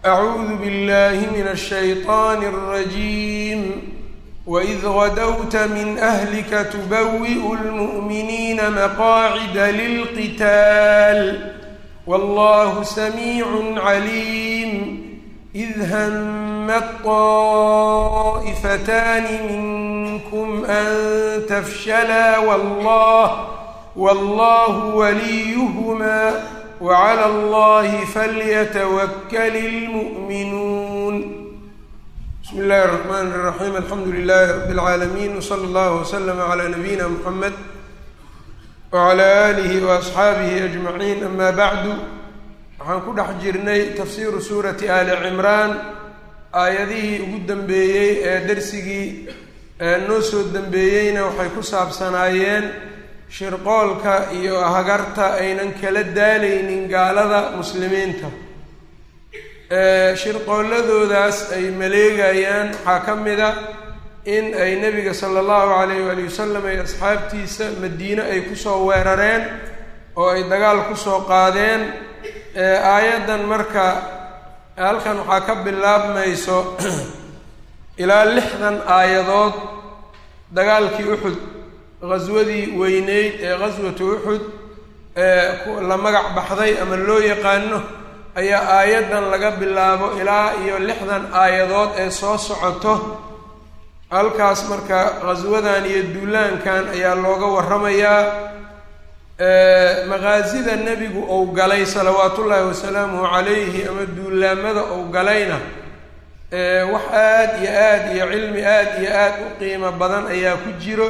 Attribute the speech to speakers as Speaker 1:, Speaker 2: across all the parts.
Speaker 1: أعوذ بالله من الشيطان الرجيم وإذ غدوت من أهلك تبوئ المؤمنين مقاعد للقتال والله سميع عليم إذ همت طائفتان منكم أن تفشلا والله والله وليهما وعلى الله فليتوكل المؤمنون بسم الله الرحمن الرحيم الحمد لله رب العالمين وصلى الله وسلم على نبينا محمد وعلى آله وأصxaabihi أجمعين أما bعdu waxaan ku dhex jirnay tafsiiru suurati ali cimraan aayadihii ugu dambeeyey ee dersigii noo soo dembeeyeyna waxay ku saabsanaayeen shirqoolka iyo hagarta aynan kala daalaynin gaalada muslimiinta shirqooladoodaas ay maleegayaan waxaa ka mida in ay nebiga sala allahu calayh waali wasalam iyo asxaabtiisa madiine ay kusoo weerareen oo ay dagaal kusoo qaadeen aayaddan marka halkan waxaa ka bilaabmayso ilaa lixdan aayadood dagaalkii uxud qaswadii weyneyd ee qaswatu uxud ee la magac baxday ama loo yaqaano ayaa aayaddan laga bilaabo ilaa iyo lixdan aayadood ee soo socoto halkaas marka qaswadan iyo duulaankan ayaa looga warramayaa maqaasida nebigu ou galay salawaatullaahi wasalaamuhu calayhi ama duulaamada ou galayna wax aada iyo aada iyo cilmi aada iyo aada u qiimo badan ayaa ku jiro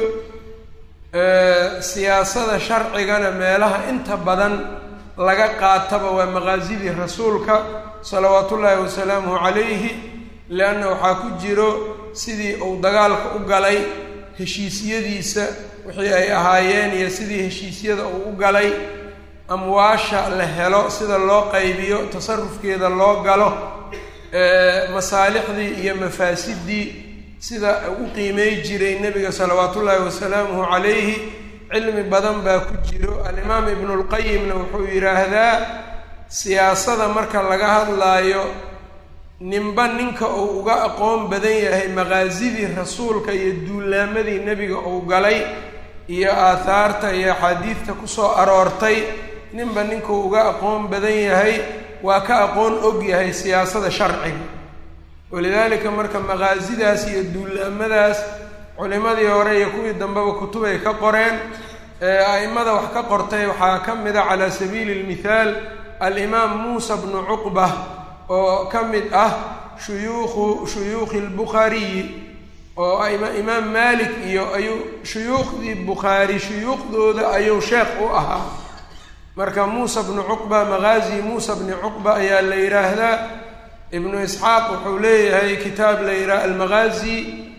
Speaker 1: siyaasada sharcigana meelaha inta badan laga qaataba waa maqaasidii rasuulka salawaatullaahi wasalaamuhu calayhi leanna waxaa ku jiro sidii uu dagaalka u galay heshiisyadiisa wixii ay ahaayeen iyo sidii heshiisyada uu u galay amwaasha la helo sida loo qaybiyo tasarufkeeda loo galo masaalixdii iyo mafaasidii sida u qiimey jiray nebiga salawaatullaahi wasalaamuhu calayhi cilmi badan baa ku jiro alimaam ibnulqayimna wuxuu yidhaahdaa siyaasada marka laga hadlaayo ninba ninka uu uga aqoon badan yahay maqaasidii rasuulka iyo duulaamadii nebiga uu galay iyo aathaarta iyo axaadiidta kusoo aroortay ninba ninkuu uga aqoon badan yahay waa ka aqoon og yahay siyaasada sharciga walidaalika marka maqaasidaas iyo duulaamadaas culimadii hore iyo kuwii dambeba kutubay ka qoreen a'immada wax ka qortay waxaa ka mid a calaa sabiili lmithaal alimaam muusa bnu cuqba oo ka mid ah shuyuukhu shuyuukhi lbukhaariyi oo imaam maalik iyo ayuu shuyuukhdii bukhaari shuyuukhdooda ayuu sheekh u ahaa marka muusa bnu cuqba maqaazi muusa bni cuqba ayaa la yidhaahdaa ibnu isxaaq wuxuu leeyahay kitaab la yidhaha almaqaazi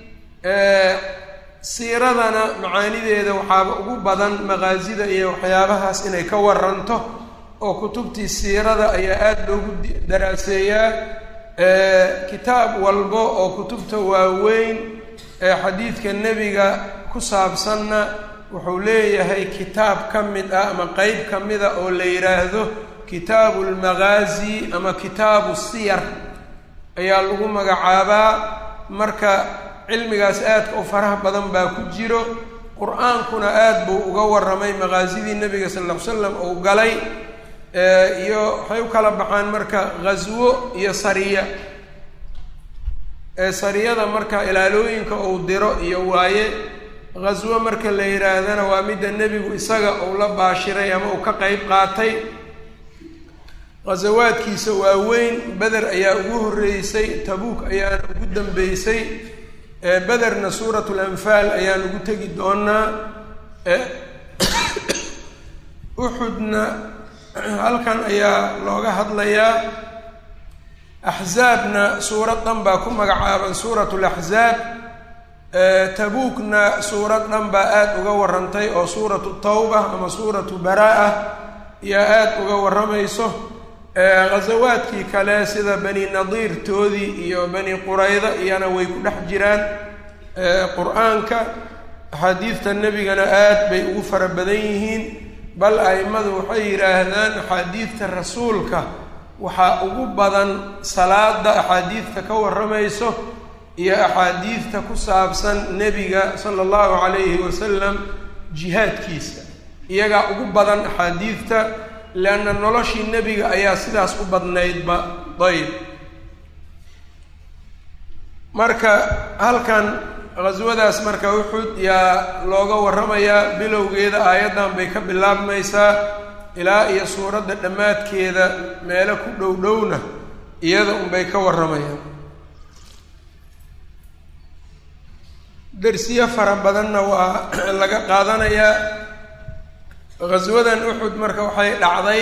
Speaker 1: siiradana macaanideeda waxaaba ugu badan maqaasida iyo waxyaabahaas inay ka waranto oo kutubtii siirada ayaa aada loogu daraaseeyaa kitaab walbo oo kutubta waaweyn ee xadiidka nebiga ku saabsanna wuxuu leeyahay kitaab ka mid ah ama qeyb ka mida oo la yidhaahdo kitaabu lmaqaazi ama kitaabu siyar ayaa lagu magacaabaa marka cilmigaas aadka u faraha badan baa ku jiro qur-aankuna aada buu uga warramay maqaasidii nebiga sal ll ly slam uu galay iyo waxay u kala baxaan marka ghaswo iyo sariya sariyada marka ilaalooyinka uu diro iyo waaye ghaswo marka la yidhaahdana waa midda nebigu isaga uu la baashiray ama uu ka qeyb qaatay ghasawaadkiisa waaweyn beder ayaa ugu horreysay tabuuk ayaana ugu dambeysay bederna suurat lanfaal ayaan ugu tegi doonaa uxudna halkan ayaa looga hadlayaa axzaabna suurad dhan baa ku magacaaban suurat laxzaab tabuukna suurad dhan baa aada uga warantay oo suuratu tawba ama suuratu baraa-a ayaa aada uga warramayso ghasawaadkii kale sida bani nadiir toodii iyo bani qurayda iyana way ku dhex jiraan qur-aanka axaadiidta nebigana aad bay ugu fara badan yihiin bal a'immadu waxay yidhaahdaan axaadiidta rasuulka waxaa ugu badan salaada axaadiidta ka warramayso iyo axaadiidta ku saabsan nebiga sala allahu calayhi wasalam jihaadkiisa iyagaa ugu badan axaadiidta leanna noloshii nebiga ayaa sidaas u badnaydba dayb marka halkan qhaswadaas marka uxud yaa looga warramayaa bilowgeeda aayaddan bay ka bilaabmaysaa ilaa iyo suuradda dhammaadkeeda meelo ku dhow dhowna iyada unbay ka warramayaan darsiyo fara badanna waa laga qaadanayaa ghaswadan uxud marka waxay dhacday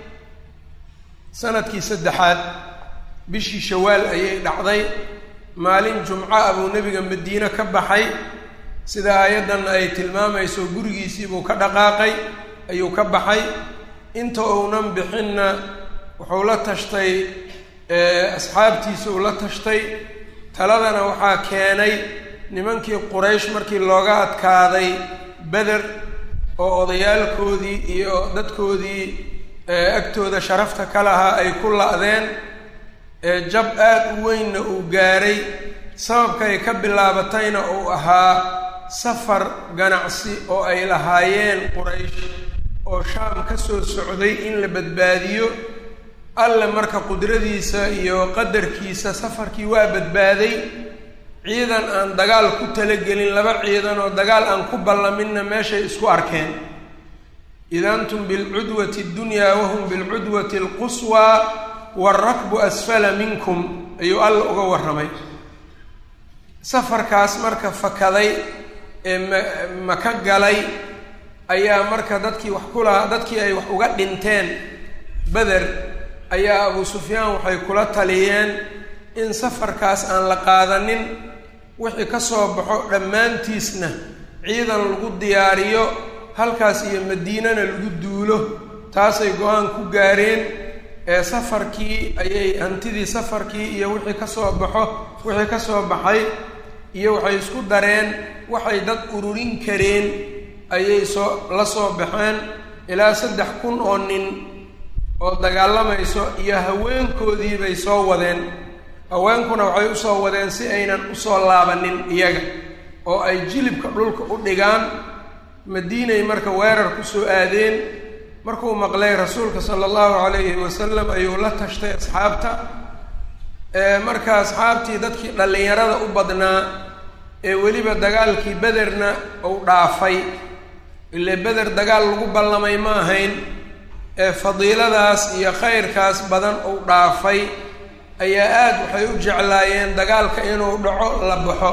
Speaker 1: sanadkii saddexaad bishii shawaal ayay dhacday maalin jumco ah buu nebiga madiine ka baxay sida aayaddan ay tilmaamayso gurigiisiibuu ka dhaqaaqay ayuu ka baxay inta uunan bixinna wuxuu la tashtay asxaabtiisa uu la tashtay taladana waxaa keenay nimankii quraysh markii looga adkaaday beder oo odayaalkoodii iyo dadkoodii agtooda sharafta ka lahaa ay ku la'deen jab aada u weynna uu gaaray sababkay ka bilaabatayna uu ahaa safar ganacsi oo ay lahaayeen quraysh oo shaam ka soo socday in la badbaadiyo alle marka qudradiisa iyo qadarkiisa safarkii waa badbaaday ciidan aan dagaal ku talagelin laba ciidan oo dagaal aan ku ballaminna meeshay isku arkeen id antum bilcudwati اddunyaa wahum bilcudwati اlquswaa waarakbu asfala minkum ayuu alla uga warramay safarkaas marka fakaday ee ma maka galay ayaa marka dadkii wax ku lahaa dadkii ay wax uga dhinteen beder ayaa abu sufyaan waxay kula taliyeen in safarkaas aan la qaadanin wixii ka soo baxo dhammaantiisna ciidan lagu diyaariyo halkaas iyo madiinana lagu duulo taasay go-aan ku gaareen ee safarkii ayay hantidii safarkii iyo wixii ka soo baxo wixii ka soo baxay iyo waxay isku dareen waxay dad ururin kareen ayay soo la soo baxeen ilaa saddex kun oo nin oo dagaalamayso iyo haweenkoodii bay soo wadeen haweenkuna waxay usoo wadeen si aynan usoo laabanin iyaga oo ay jilibka dhulka u dhigaan madiinay marka weerar kusoo aadeen markuu maqlay rasuulka sala allahu calayhi wasalam ayuu la tashtay asxaabta marka asxaabtii dadkii dhallinyarada u badnaa ee weliba dagaalkii bederna uu dhaafay ile beder dagaal lagu ballamay ma ahayn ee fadiiladaas iyo khayrkaas badan uu dhaafay ayaa aada waxay u jeclaayeen dagaalka inuu dhaco la baxo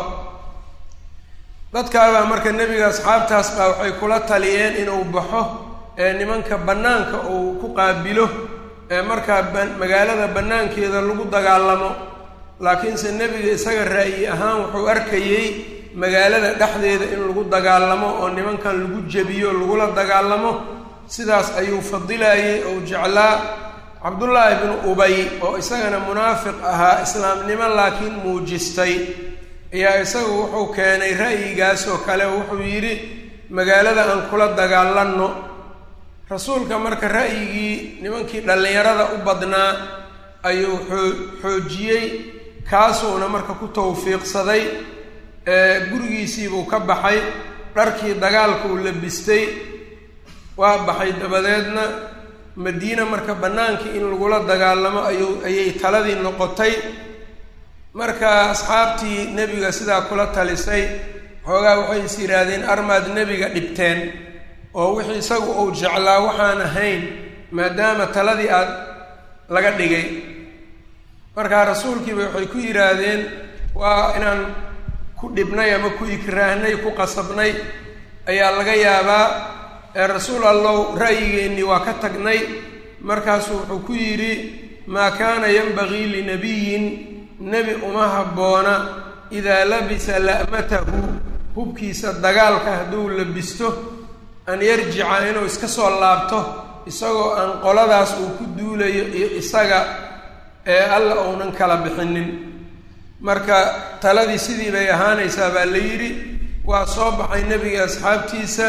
Speaker 1: dadkaabaa marka nebiga asxaabtaas baa waxay kula taliyeen inuu baxo ee nimanka bannaanka uu ku qaabilo ee markaa magaalada bannaankeeda lagu dagaalamo laakiinse nebiga isaga ra'yi ahaan wuxuu arkayey magaalada dhexdeeda in lagu dagaalamo oo nimankan lagu jebiyo lagula dagaalamo sidaas ayuu fadilayey ou jeclaa cabdullaahi bnu ubay oo isagana munaafiq ahaa islaamnimo laakiin muujistay ayaa isagu wuxuu keenay ra'yigaas oo kale wuxuu yidhi magaalada aan kula dagaalanno rasuulka marka ra'yigii nimankii dhallinyarada u badnaa ayuu xoo xoojiyey kaasuuna marka ku tawfiiqsaday gurigiisiibuu ka baxay dharkii dagaalka uu labistay waa baxay dabadeedna madiina marka bannaankii in lagula dagaalamo ayuu ayay taladii noqotay marka asxaabtii nebiga sidaa kula talisay xoogaa waxay is yidhaahdeen armaad nebiga dhibteen oo wixii isagu uu jeclaa waxaan ahayn maadaama taladii aad laga dhigay markaa rasuulkiiba waxay ku yidhaahdeen waa inaan ku dhibnay ama ku ikraahnay ku qasabnay ayaa laga yaabaa ee rasuul allow ra'yigeennii waa ka tagnay markaasuu wuxuu ku yidhi maa kaana yanbagii linabiyin nebi uma habboona idaa labisa la'matahu hubkiisa dagaalka hadduu labisto an yarjica inuu iska soo laabto isagoo aan qoladaas uu ku duulayo iyo isaga ee alla uunan kala bixinin marka taladii sidii bay ahaanaysaa baa la yidhi waa soo baxay nebiga asxaabtiisa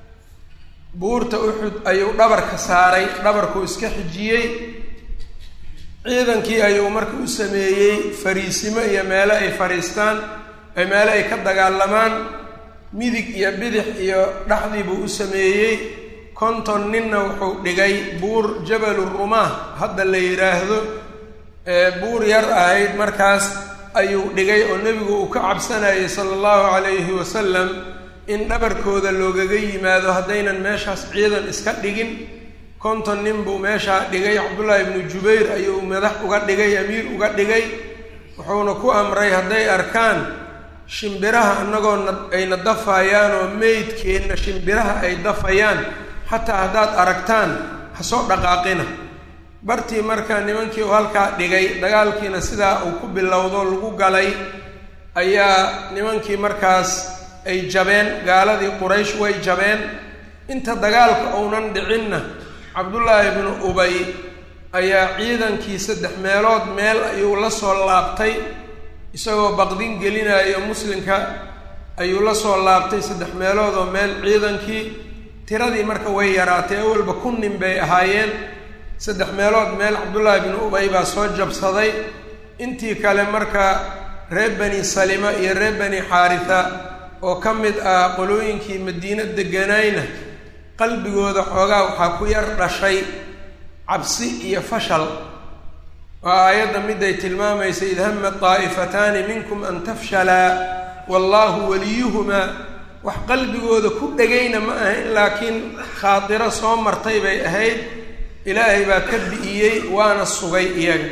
Speaker 1: buurta uxud ayuu dhabarka saaray dhabarkuu iska xijiyey ciidankii ayuu marka u sameeyey fariisimo iyo meelo ay fadhiistaan ay meelo ay ka dagaalamaan midig iyo bidix iyo dhexdii buu u sameeyey konton ninna wuxuu dhigay buur jabalu rumaah hadda la yidhaahdo buur yar ahayd markaas ayuu dhigay oo nebigu uu ka cabsanayay sala allahu calayhi wasalam in dhabarkooda loogaga yimaado haddaynan meeshaas ciidan iska dhigin konton nin buu meeshaa dhigay cabdullaahi ibnu jubayr ayuu madax uga dhigay amiir uga dhigay wuxuuna ku amray hadday arkaan shimbiraha annagoo na ayna dafayaan oo meydkeenna shimbiraha ay dafayaan xataa haddaad aragtaan ha soo dhaqaaqina bartii marka nimankii uu halkaa dhigay dagaalkiina sidaa uu ku bilowdo lagu galay ayaa nimankii markaas ay jabeen gaaladii quraysh way jabeen inta dagaalka uunan dhicinna cabdullaahi ibnu ubay ayaa ciidankii saddex meelood meel ayuu la soo laabtay isagoo baqdin gelinayo muslimka ayuu la soo laabtay saddex meelood oo meel ciidankii tiradii marka way yaraatay awalba kun nin bay ahaayeen saddex meelood meel cabdullaahi ibnu ubay baa soo jabsaday intii kale marka reer bani salima iyo reer bani xaarisa oo ka mid ah qolooyinkii madiino deganayna qalbigooda xoogaa waxaa ku yar dhashay cabsi iyo fashal waa aayadda miday tilmaamaysa id hama daa'ifataani minkum an tafshalaa wallaahu waliyuhumaa wax qalbigooda ku dhegayna ma ahayn laakiin khaatiro soo martay bay ahayd ilaahay baa ka bi'iyey waana sugay iyaga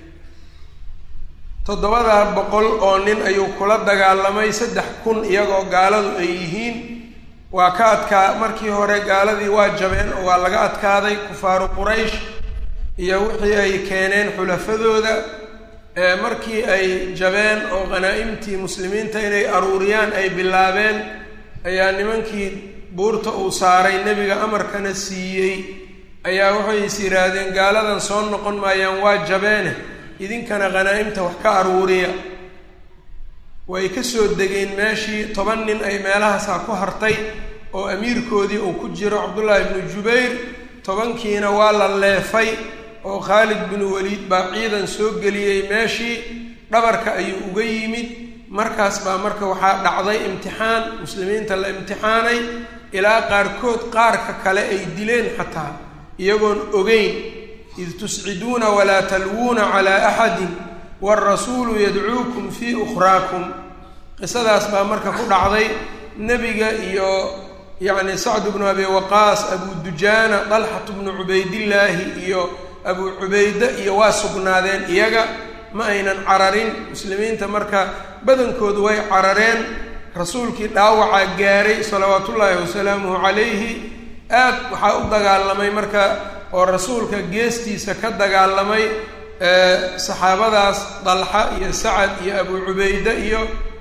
Speaker 1: toddobadaa boqol oo nin ayuu kula dagaalamay saddex kun iyagoo gaaladu ay yihiin waa ka adkaa markii hore gaaladii waa jabeen oo waa laga adkaaday kufaaru quraysh iyo wixii ay keeneen xulafadooda markii ay jabeen oo qanaa'imtii muslimiinta inay aruuriyaan ay bilaabeen ayaa nimankii buurta uu saaray nebiga amarkana siiyey ayaa waxay is yidhaahdeen gaaladan soo noqon maayaan waa jabeene idinkana qanaa'imta wax ka aruuriya way ka soo degeen meeshii toban nin ay meelahaasaa ku hartay oo amiirkoodii uu ku jiro cabdullaahi ibnu jubayr tobankiina waa la leefay oo khaalid binu waliid baa ciidan soo geliyey meeshii dhabarka ayuu uga yimid markaas baa marka waxaa dhacday imtixaan muslimiinta la imtixaanay ilaa qaarkood qaarka kale ay dileen xataa iyagoon ogeyn id tusciduuna walaa talwuuna calaa axadin waalrasuulu yadcuukum fii ukhraakum qisadaas baa marka ku dhacday nebiga iyo yacni sacd bnu abi waqaas abu dujaana dalxatu bnu cubaydillaahi iyo abu cubayde iyo waa sugnaadeen iyaga ma aynan cararin muslimiinta marka badankoodu way carareen rasuulkii dhaawacaa gaaray salawaatullaahi wasalaamuhu calayhi aad waxaa u dagaalamay marka oo rasuulka geestiisa ka dagaalamay saxaabadaas dalxa iyo sacad iyo abu cubayde iyo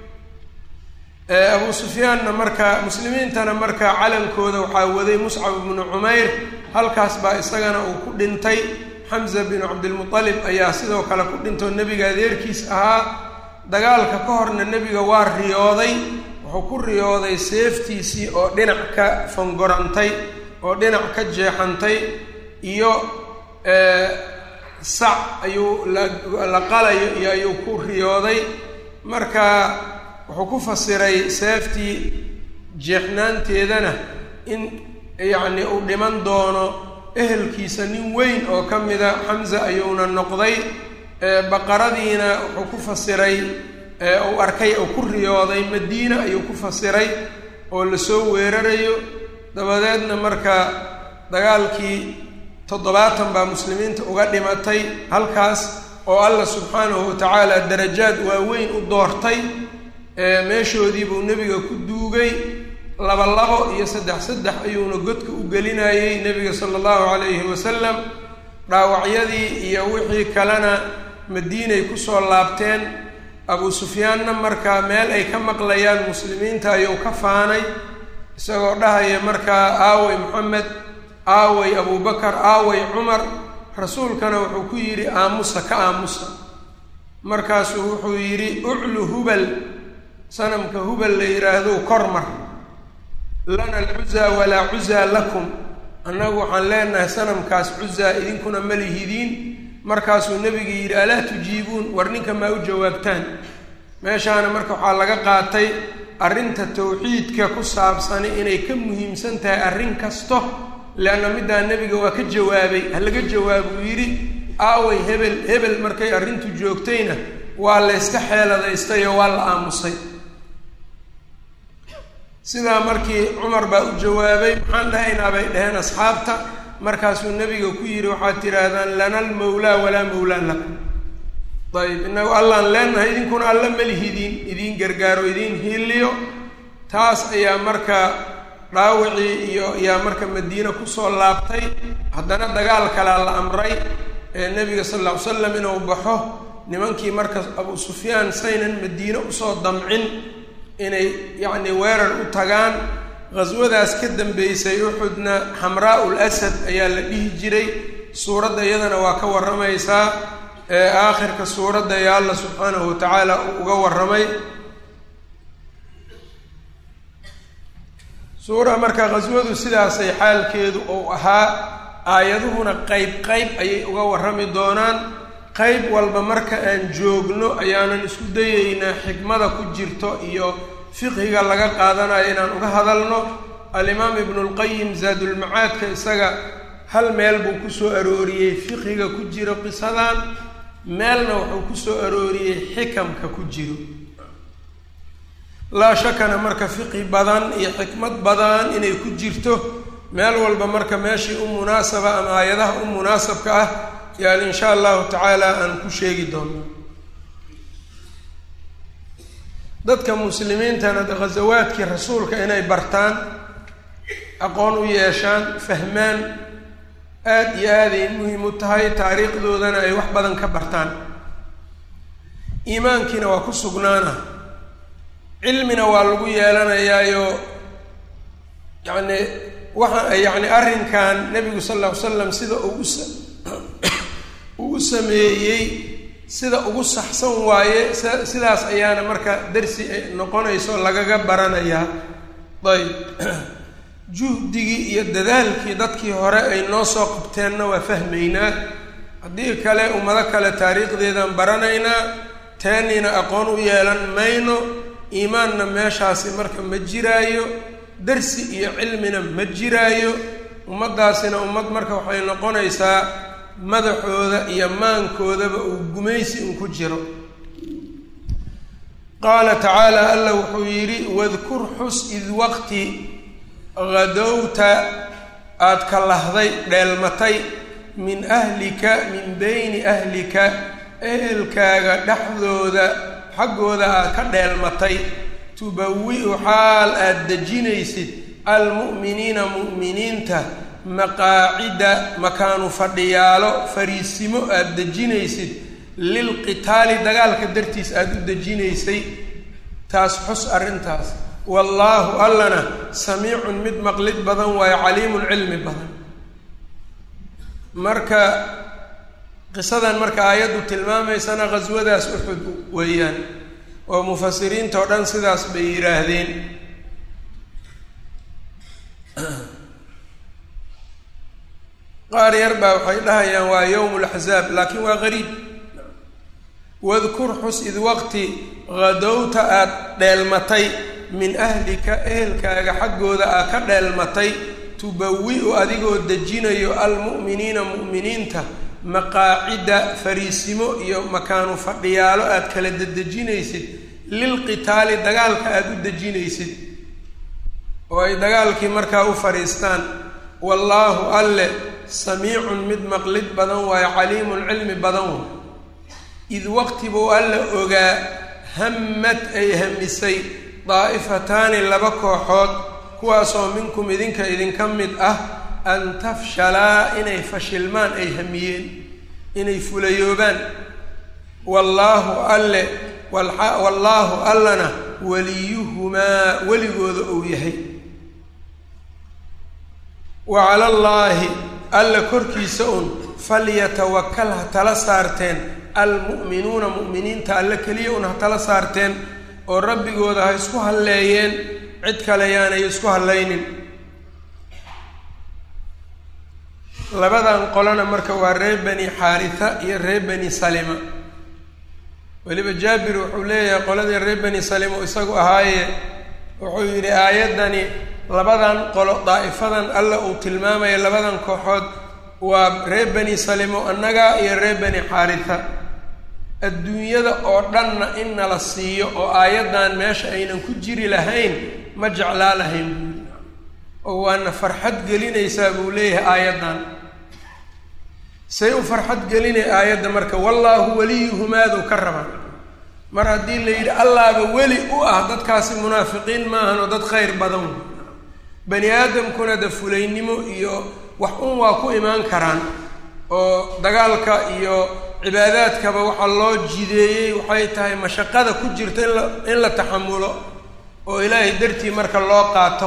Speaker 1: abu sufyaanna marka muslimiintana marka calankooda waxaa waday muscab bnu cumayr halkaas baa isagana uu ku dhintay xamza binu cabdilmutalib ayaa sidoo kale ku dhintoo nebiga adeerkiis ahaa dagaalka ka horna nebiga waa riyooday wuxuu ku riyooday seeftiisii oo dhinac ka fangorantay oo dhinac ka jeexantay iyo sac ayuu la qalayo iyo ayuu ku riyooday marka wuxuu ku fasiray seeftii jeexnaanteedana in yacni uu dhiman doono ehelkiisa nin weyn oo ka mida xamza ayuuna noqday baqaradiina wuxuu ku fasiray uu arkay oo ku riyooday madiina ayuu ku fasiray oo lasoo weerarayo dabadeedna marka dagaalkii toddobaatan baa muslimiinta uga dhimatay halkaas oo allah subxaanahu wa tacaala darajaad waaweyn u doortay meeshoodii buu nebiga ku duugay laba labo iyo saddex saddex ayuuna godka u gelinayey nebiga sala allahu calayhi wasalam dhaawacyadii iyo wixii kalena madiinay kusoo laabteen abu sufyaanna markaa meel ay ka maqlayaan muslimiinta ayuu ka faanay isagoo dhahaya markaa aaway moxamed aaway abubakar aaway cumar rasuulkana wuxuu ku yidhi aamusa ka aamusa markaasuu wuxuu yidhi uclu hubal sanamka hubal la yidhaahdo kormar lana alcuzaa walaa cuzaa lakum annagu waxaan leenahay sanamkaas cuzaa idinkuna ma lihidiin markaasuu nebiga yidhi alaa tujiibuun war ninka maa u jawaabtaan meeshaana marka waxaa laga qaatay arrinta tawxiidka ku saabsani inay ka muhiimsan tahay arrin kasto leanna middaa nebiga waa ka jawaabay ha laga jawaabuu yidhi aaway hebel hebel markay arrintu joogtayna waa layska xeeladaystay oo waa la aamusay sidaa markii cumar baa u jawaabay maxaan dhahaynaa bay dhaheen asxaabta markaasuu nebiga ku yidhi waxaad tidhaahdaan lana almawlaa walaa mawlaa lakum ayib inagu allaan leenahay idinkuna alla melihidiin idiin gargaaro idiin hiiliyo taas ayaa marka dhaawicii iyo ayaa marka madiine kusoo laabtay haddana dagaal kalaa la amray ee nebiga sal alla ly slam inuu baxo nimankii marka abu sufyaan saynan madiine usoo damcin inay yacni weerar u tagaan qhaswadaas ka dambeysay uxudna xamraa'u lasad ayaa la dhihi jiray suuradda iyadana waa ka warramaysaa ee aakhirka suuradda ee alla subxaanahu wa tacaala uu uga warramay suura marka qhaswadu sidaasay xaalkeedu uu ahaa aayaduhuna qeyb qeyb ayay uga warrami doonaan qeyb walba marka aan joogno ayaanan isku dayeynaa xikmada ku jirto iyo fiqhiga laga qaadanayo inaan uga hadalno alimaam ibnulqayim zaadulmacaadka isaga hal meel buu kusoo arooriyey fiqhiga ku jiro qisadan meelna wuxuu kusoo arooriyey xikamka ku jiro laa shakana marka fiqhi badan iyo xikmad badan inay ku jirto meel walba marka meeshii u munaasaba ama aayadaha u munaasabka ah yaan insha allahu tacaala aan ku sheegi doono dadka muslimiintana ghasawaadkii rasuulka inay bartaan aqoon u yeeshaan fahmaan aada iyo aaday muhim u tahay taariikhdoodana ay wax badan ka bartaan iimaankiina waa ku sugnaana cilmina waa lagu yeelanayaayo yacni waxa yacni arrinkan nebigu sal lla ly slam sida ugu sa ugu sameeyey sida ugu saxsan waaye sidaas ayaana marka darsi noqonayso lagaga baranayaa ayb juhdigii iyo dadaalkii dadkii hore ay noo soo qabteenna waa fahmaynaa haddii kale ummado kale taariikhdeedaan baranaynaa teeniina aqoon u yeelan mayno iimaanna meeshaasi marka ma jiraayo darsi iyo cilmina ma jiraayo ummaddaasina ummad marka waxay noqonaysaa madaxooda iyo maankoodaba uu gumaysi un ku jiro qaala tacaala alla wuxuu yidhi wadkur xus id waqti hadowta aada ka lahday dheelmatay min ahlika min beyni ahlika ehelkaaga dhexdooda xaggooda aad ka dheelmatay tubawi-u xaal aada dejinaysid almu'miniina mu'miniinta maqaacida makaanu fadhiyaalo fariisimo aada dejinaysid lilqitaali dagaalka dartiis aada u dejinaysay taas xus arrintaas wallaahu allana samiicun mid maqlid badan waayo caliimun cilmi badan marka qisadan marka aayaddu tilmaamaysana ghaswadaas uxud weeyaan oo mufasiriinta oo dhan sidaas bay yidhaahdeen qaar yar baa waxay dhahayaan waa yowm laxzaab laakiin waa qariib wadkur xus id waqti hadowta aada dheelmatay min ahlika ehelkaaga xaggooda aad ka dheelmatay tubawi-u adigoo dejinayo almu'miniina mu'miniinta maqaacida fariisimo iyo makaanu fadhiyaalo aada kala dedejinaysid lilqitaali dagaalka aada u dejinaysid oo ay dagaalkii markaa u fadhiistaan wallaahu alle samiicun mid maqlid badan waayo caliimun cilmi badan wa id waqti buu alla ogaa hammad ay hamisay daa'ifataani laba kooxood kuwaasoo minkum idinka idinka mid ah an tafshalaa inay fashilmaan ay hamiyeen inay fulayoobaan wallaahu alle wallaahu allana waliyuhumaa weligooda uu yahay wa cala allaahi alla korkiisa un falyatawakal ha tala saarteen almu'minuuna mu'miniinta alle keliya un ha tala saarteen oo rabbigooda ha isku halleeyeen cid kale yaanay isku hallaynin labadan qolona marka waa reer bani xaarisa iyo reer bani salima weliba jaabir wuxuu leeyahay qoladii reer bani salima u isagu ahaaye wuxuu yidhi aayaddani labadan qolo daa'ifadan alla uu tilmaamaya labadan kooxood waa reer bani salimo annaga iyo reer bani xaarisa adduunyada oo dhanna in nala siiyo oo aayaddan meesha aynan ku jiri lahayn ma jeclaa lahayn buuli oo waana farxad gelinaysaa buu leeyahay aayaddan say u farxad gelinay aayadda marka wallaahu weliyuhumaaduu ka rabaa mar haddii la yidhi allaaba weli u ah dadkaasi munaafiqiin maahan oo dad khayr badan bani aadamkuna da fulaynimo iyo wax un waa ku imaan karaan oo dagaalka iyo cibaadaadkaba waxaa loo jideeyey waxay tahay mashaqada ku jirta in la in la taxamulo oo ilaahay dartii marka loo qaato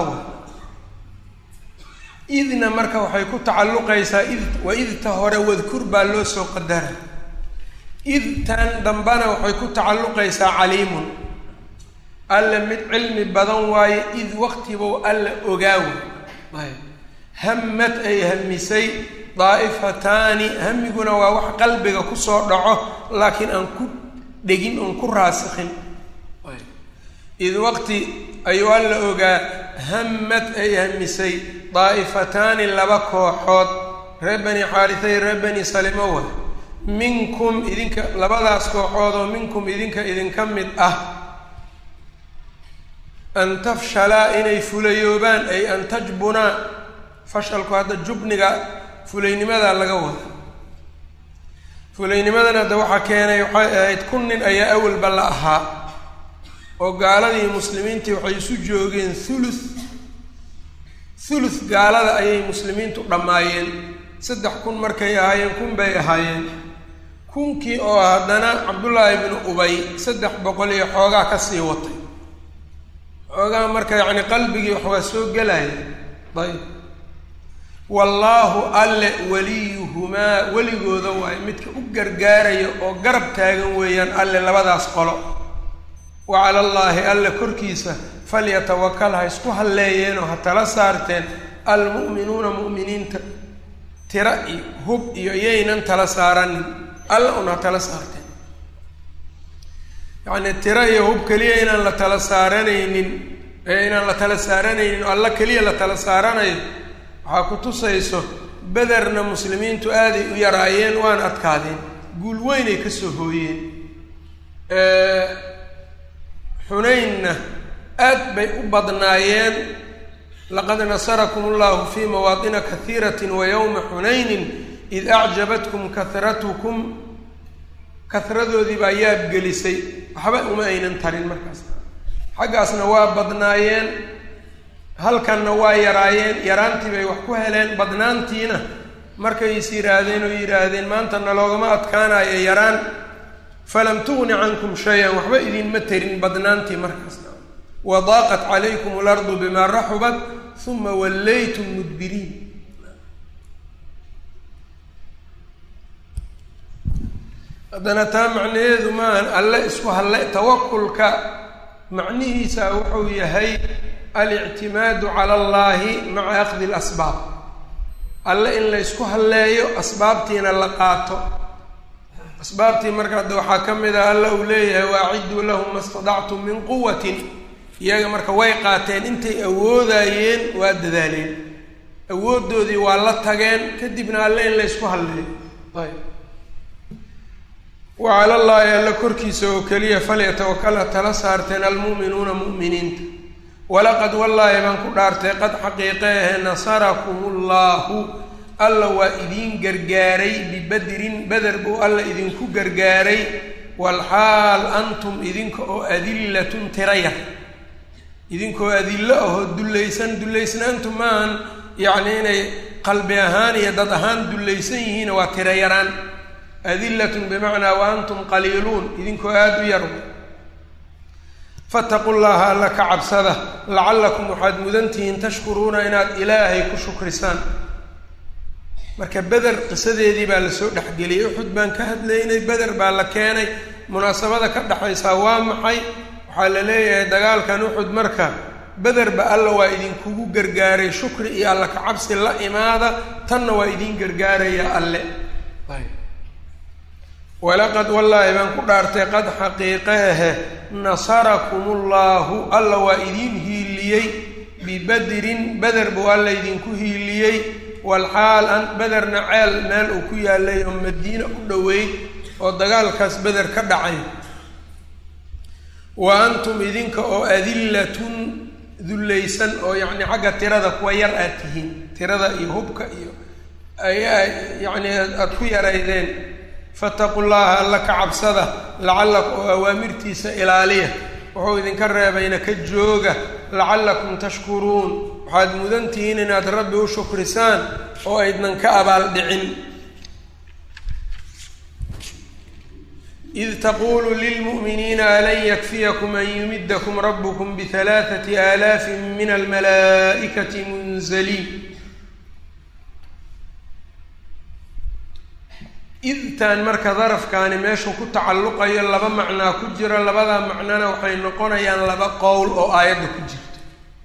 Speaker 1: idna marka waxay ku tacalluqaysaa id wa idta hore wadkur baa loo soo qadara idtan dambana waxay ku tacalluqaysaa caliimun alla mid cilmi badan waaye id waqtibuu alla ogaawa hammad ay hamisay daa'ifataani hamiguna waa wax qalbiga kusoo dhaco laakiin aan ku dhegin oon ku raasikhin id waqti ayuu alla ogaa hammad ay hamisay daa'ifataani laba kooxood reer bani xaarisa iyo reer bani salimowa minkum idinka labadaas kooxood oo minkum idinka idinka mid ah an tafshalaa inay fulayoobaan ay an tajbunaa fashalku hadda jubniga fulaynimada laga wada fulaynimadan hadda waxaa keenay waxay ahayd kun nin ayaa awalba la ahaa oo gaaladii muslimiintii waxay isu joogeen thuluth thuluth gaalada ayay muslimiintu dhammaayeen saddex kun markay ahaayeen kun bay ahaayeen kunkii oo haddana cabdullaahi bnu ubay saddex boqol iyo xoogaa ka sii watay xoogaa marka yacni qalbigii wax waa soo gelaya ayb wallaahu alle weliyuhumaa weligooda waayo midka u gargaaraya oo garab taagan weeyaan alle labadaas qolo wa cala allaahi alle korkiisa falyatawakal ha isku halleeyeenoo ha tala saarteen almu'minuuna mu'miniinta tira iyo hub iyo yaynan tala saaranin alla un ha tala saarteen yacnii tira iyo hub keliya inaan la tala saaranaynin ee inaan la tala saaranaynin oo alla keliya la tala saaranayo waxaa ku tusayso bederna muslimiintu aaday u yaraayeen waan adkaadeen guul weynay ka soo hooyeen xunaynna aad bay u badnaayeen laqad nasarakum allahu fii mawaatina kahiirati wa yowma xunaynin id acjabatkum kahratukum kahradoodii baa yaab gelisay waxba uma aynan tarin markaas xaggaasna waa badnaayeen halkanna waa yaraayeen yaraantii bay wax ku heleen badnaantiina markay is yidhaahdeen oo yidhaahdeen maanta naloogama adkaanayo yaraan falam tugni cankum shay-an waxba idinma tarin badnaantii markaas wadaaqat calaykum alardu bimaa raxubat uma wallaytum mudbiriin haddana taa macnaheedu maahan alle isku halle tawakulka macnihiisa wuxuu yahay alictimaadu cala allaahi maca akhdi alasbaab alle in la ysku halleeyo asbaabtiina la qaato asbaabtii marka hadda waxaa ka mid ah alla uu leeyahay waaciduu lahum ma stadactum min quwatin iyaga marka way qaateen intay awoodayeen waa dadaaleen awooddoodii waa la tageen kadibna alle in la ysku halleeyo ayb wa cala llaahi alla korkiisa oo keliya falyatawakal ha tala saarteen almu'minuuna mu'miniinta walaqad wallaahi baan ku dhaartay qad xaqiiqe ahe nasarakum ullaahu alla waa idiin gargaaray bibadrin beder buu alla idinku gargaaray walxaal antum idinka oo adillatun tiraya idinkoo adillo ahoo dullaysan dullaysnaantu maahan yacni inay qalbi ahaan iyo dad ahaan dullaysan yihiina waa tira yaraan adillatun bimacnaa wa antum qaliiluun idinkoo aada u yar fataqu llaha alla ka cabsada lacallakum waxaad mudantihiin tashkuruuna inaad ilaahay ku shukrisaan marka beder qisadeedii baa lasoo dhexgeliyey uxud baan ka hadlaynay beder baa la keenay munaasabada ka dhexaysaa waa maxay waxaa la leeyahay dagaalkan uxud marka bederba alla waa idinkugu gargaaray shukri iyo alla kacabsi la imaada tanna waa idiin gargaaraya alle walaqad wallaahi baan ku dhaartay qad xaqiiqe ahe nasarakum ullahu alla waa idiin hiiliyey bibadrin beder buu alla idinku hiiliyey walxaal an bederna ceel meel uu ku yaalay oo madiine u dhoweyd oo dagaalkaas beder ka dhacay wa antum idinka oo adillatun dullaysan oo yacni xagga tirada kuwa yar aad tihiin tirada iyo hubka iyo ayaa yacni aada ku yaraydeen fataqu llaha alla ka cabsada lacallakum oo awaamirtiisa ilaaliya wuxuu idinka reebayna ka jooga lacallakum tashkuruun waxaad mudan tihiin inaad rabbi u shukrisaan oo aydnan ka abaaldhicin id taqulu lilmu'miniina alan yakfiyakum an yumidakum rabbukum bihalaaثati aalaafin min almalaa'ikati munzaliin idtaan marka darafkaani meeshuu ku tacalluqayo laba macnaa ku jira labada macnona waxay noqonayaan laba qowl oo aayadda ku jirto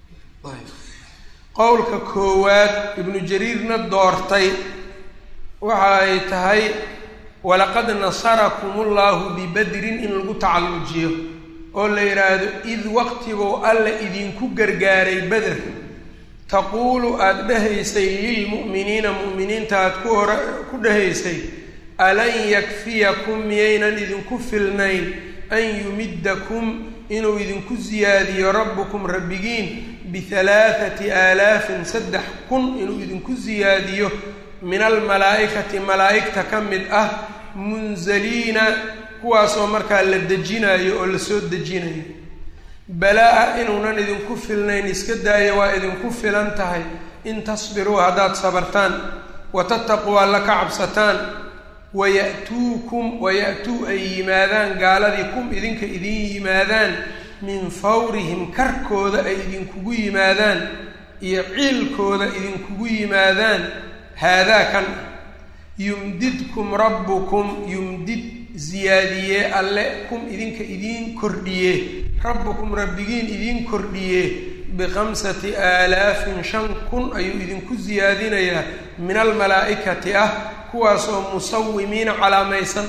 Speaker 1: qowlka koowaad ibnu jariirna doortay waxa ay tahay walaqad nasarakum ullahu bibadrin in lagu tacallujiyo oo la yidhaahdo id waqtibuu alla idinku gargaaray beder taquulu aada dhehaysay lilmu'miniina mu'miniinta aada ku hora ku dhehaysay alan yakfiyakum miyaynan idinku filnayn an yumidakum inuu idinku siyaadiyo rabbukum rabbigiin bihalaathati aalaafin saddex kun inuu idinku siyaadiyo min almalaa'ikati malaa'igta ka mid ah munzaliina kuwaasoo markaa la dejinayo oo la soo dejinayo balaa-a inuunan idinku filnayn iska daayo waa idinku filan tahay in tasbiruu haddaad sabartaan wa tattaquu alla ka cabsataan waya'tuukum waya'tuu ay yimaadaan gaaladii kum idinka idin yimaadaan min fawrihim karkooda ay idinkugu yimaadaan iyo ciilkooda idinkugu yimaadaan haadaa kan yumdidkum rabbukum yumdid ziyaadiyee alle kum idinka idiin kordhiye rabbukum rabbigiin idiin kordhiye bikhamsati aalaafin shan kun ayuu idinku siyaadinayaa min almalaa'ikati ah kuwaasoo musawimiina calaamaysan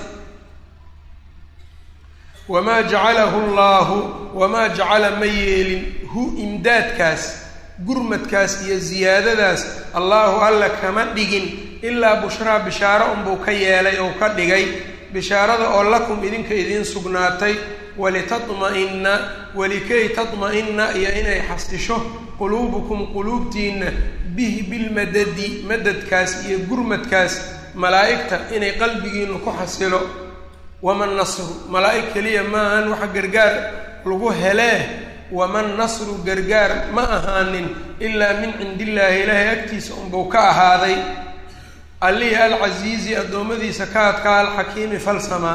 Speaker 1: wamaa jacalahu llaahu wamaa jacala ma yeelin hu imdaadkaas gurmadkaas iyo ziyaadadaas allaahu alla kama dhigin ilaa bushraa bishaaro unbuu ka yeelay oo ka dhigay bishaarada oo lakum idinka idiin sugnaatay walitatma'inna walikay tatma'inna iyo inay xasisho quluubukum quluubtiinna bihi bilmadadi madadkaas iyo gurmadkaas malaa'igta inay qalbigiinu ku xasilo waman nasru malaa'ig keliya ma ahan waxa gargaar lagu helee waman nasru gargaar ma ahaanin ilaa min cindillaahi ilaahay agtiisa unbuu ka ahaaday allihii alcasiizi addoommadiisa ka adkaa alxakiimi falsamaa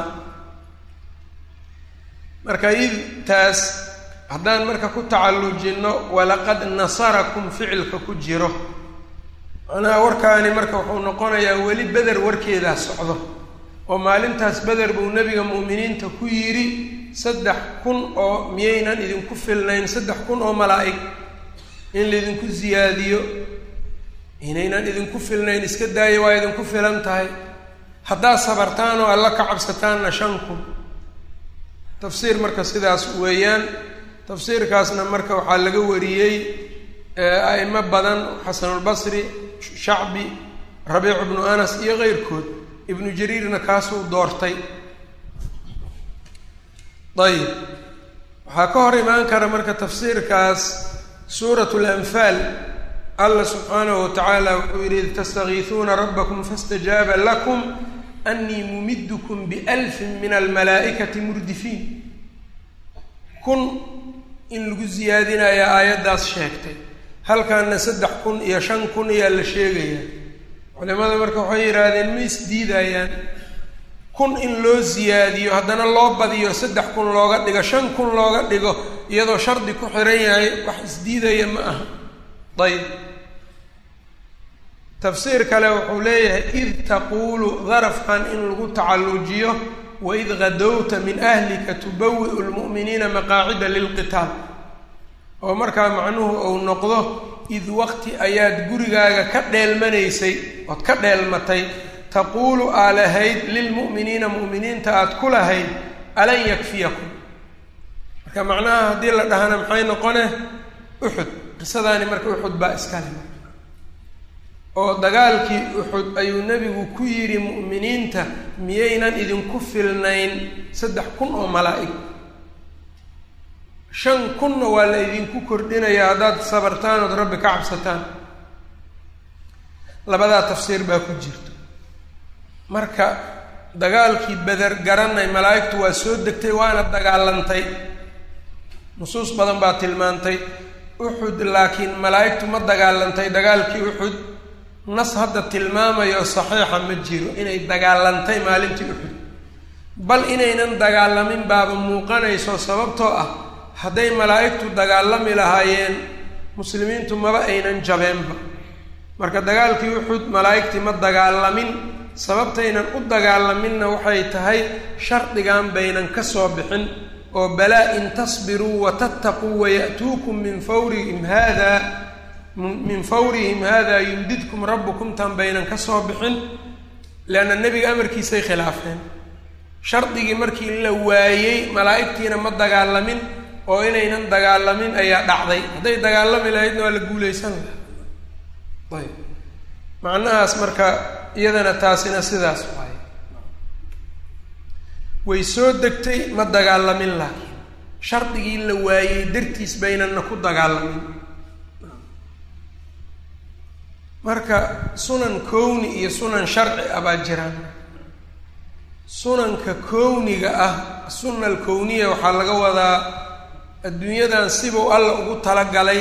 Speaker 1: marka idtaas haddaan marka ku tacallujinno walaqad nasarakum ficilka ku jiro macnaha warkaani marka wuxuu noqonayaa weli beder warkeedaa socdo oo maalintaas beder buu nebiga mu'miniinta ku yidhi saddex kun oo miyaynan idinku filnayn saddex kun oo malaa'ig in laydinku siyaadiyo inaynan idinku filnayn iska daayo waa idinku filan tahay haddaad sabartaan oo alla ka cabsataanna shan kun tafsiir marka sidaas weeyaan tafsiirkaasna marka waxaa laga wariyey a'imo badan xasanulbasri shacbi rabiicu bnu anas iyo keyrkood ibnu jariirna kaasuu doortay ayib waxaa ka hor imaan kara marka tafsiirkaas suurat lanfaal allah subxaanahu wa tacaala wuxuu yidhi id tastakiisuuna rabbakum faاstajaaba lakum anii mumidkum bialfin min almalaa'ikati murdifiin kun in lagu siyaadinaya aayaddaas sheegtay halkaana saddex kun iyo shan kun ayaa la sheegaya culimada marka waxay yidhaahdeen ma isdiidayaan kun in loo siyaadiyo haddana loo badiyo saddex kun looga dhigo shan kun looga dhigo iyadoo shardi ku xiran yahay wax isdiidaya ma aha ayb tafsiir kale wuxuu leeyahay id taquulu darafkan in lagu tacallujiyo waid gadowta min ahlika tubawi'u lmu'miniina maqaacida lilqitaal oo markaa macnuhu uu noqdo id waqti ayaad gurigaaga ka dheelmanaysay ood ka dheelmatay taquulu aa lahayd lilmu'miniina mu'miniinta aad ku lahayd alan yakfiyakum marka macnaha haddii la dhahana maxay noqone uxud qisadaani marka uxud baa iskale oo dagaalkii uxud ayuu nebigu ku yidhi mu'miniinta miyaynan idinku filnayn saddex kun oo malaa'ig shan kunna waa la idinku kordhinayaa haddaad sabartaan ood rabbi ka cabsataan labadaa tafsiir baa ku jirta marka dagaalkii beder garanay malaa'igtu waa soo degtay waana dagaalantay nusuus badan baa tilmaantay uxud laakiin malaa'igtu ma dagaalantay dagaalkii uxud nas hadda tilmaamayo saxiixa ma jiro inay dagaalantay maalintii uxud bal inaynan dagaalamin baaba muuqanayso sababtoo ah hadday malaa'igtu dagaalami lahaayeen muslimiintu maba aynan jabeenba marka dagaalkii uxud malaa'igtii ma dagaalamin sababtaynan u dagaalaminna waxay tahay shardigan baynan ka soo bixin oo balaa in tasbiruu watattaquu waya'tuukum min fawrihim hada min fawrihim hada yumdidkum rabbukum tan baynan ka soo bixin leanna nebiga amarkiisay khilaafeen shardigii markii la waayey malaa'igtiina ma dagaalamin oo inaynan dagaalamin ayaa dhacday hadday dagaalami lahaydna waa la guulaysan lahaa ayb macnahaas marka iyadana taasina sidaas waaye way soo degtay ma dagaalamin laakiin shardigii la waayey dartiis baynanna ku dagaalamin marka sunan kowni iyo sunan sharci ah baa jiraan sunanka kowniga ah sunna alkowniya waxaa laga wadaa adduunyadan sibuu alla ugu talagalay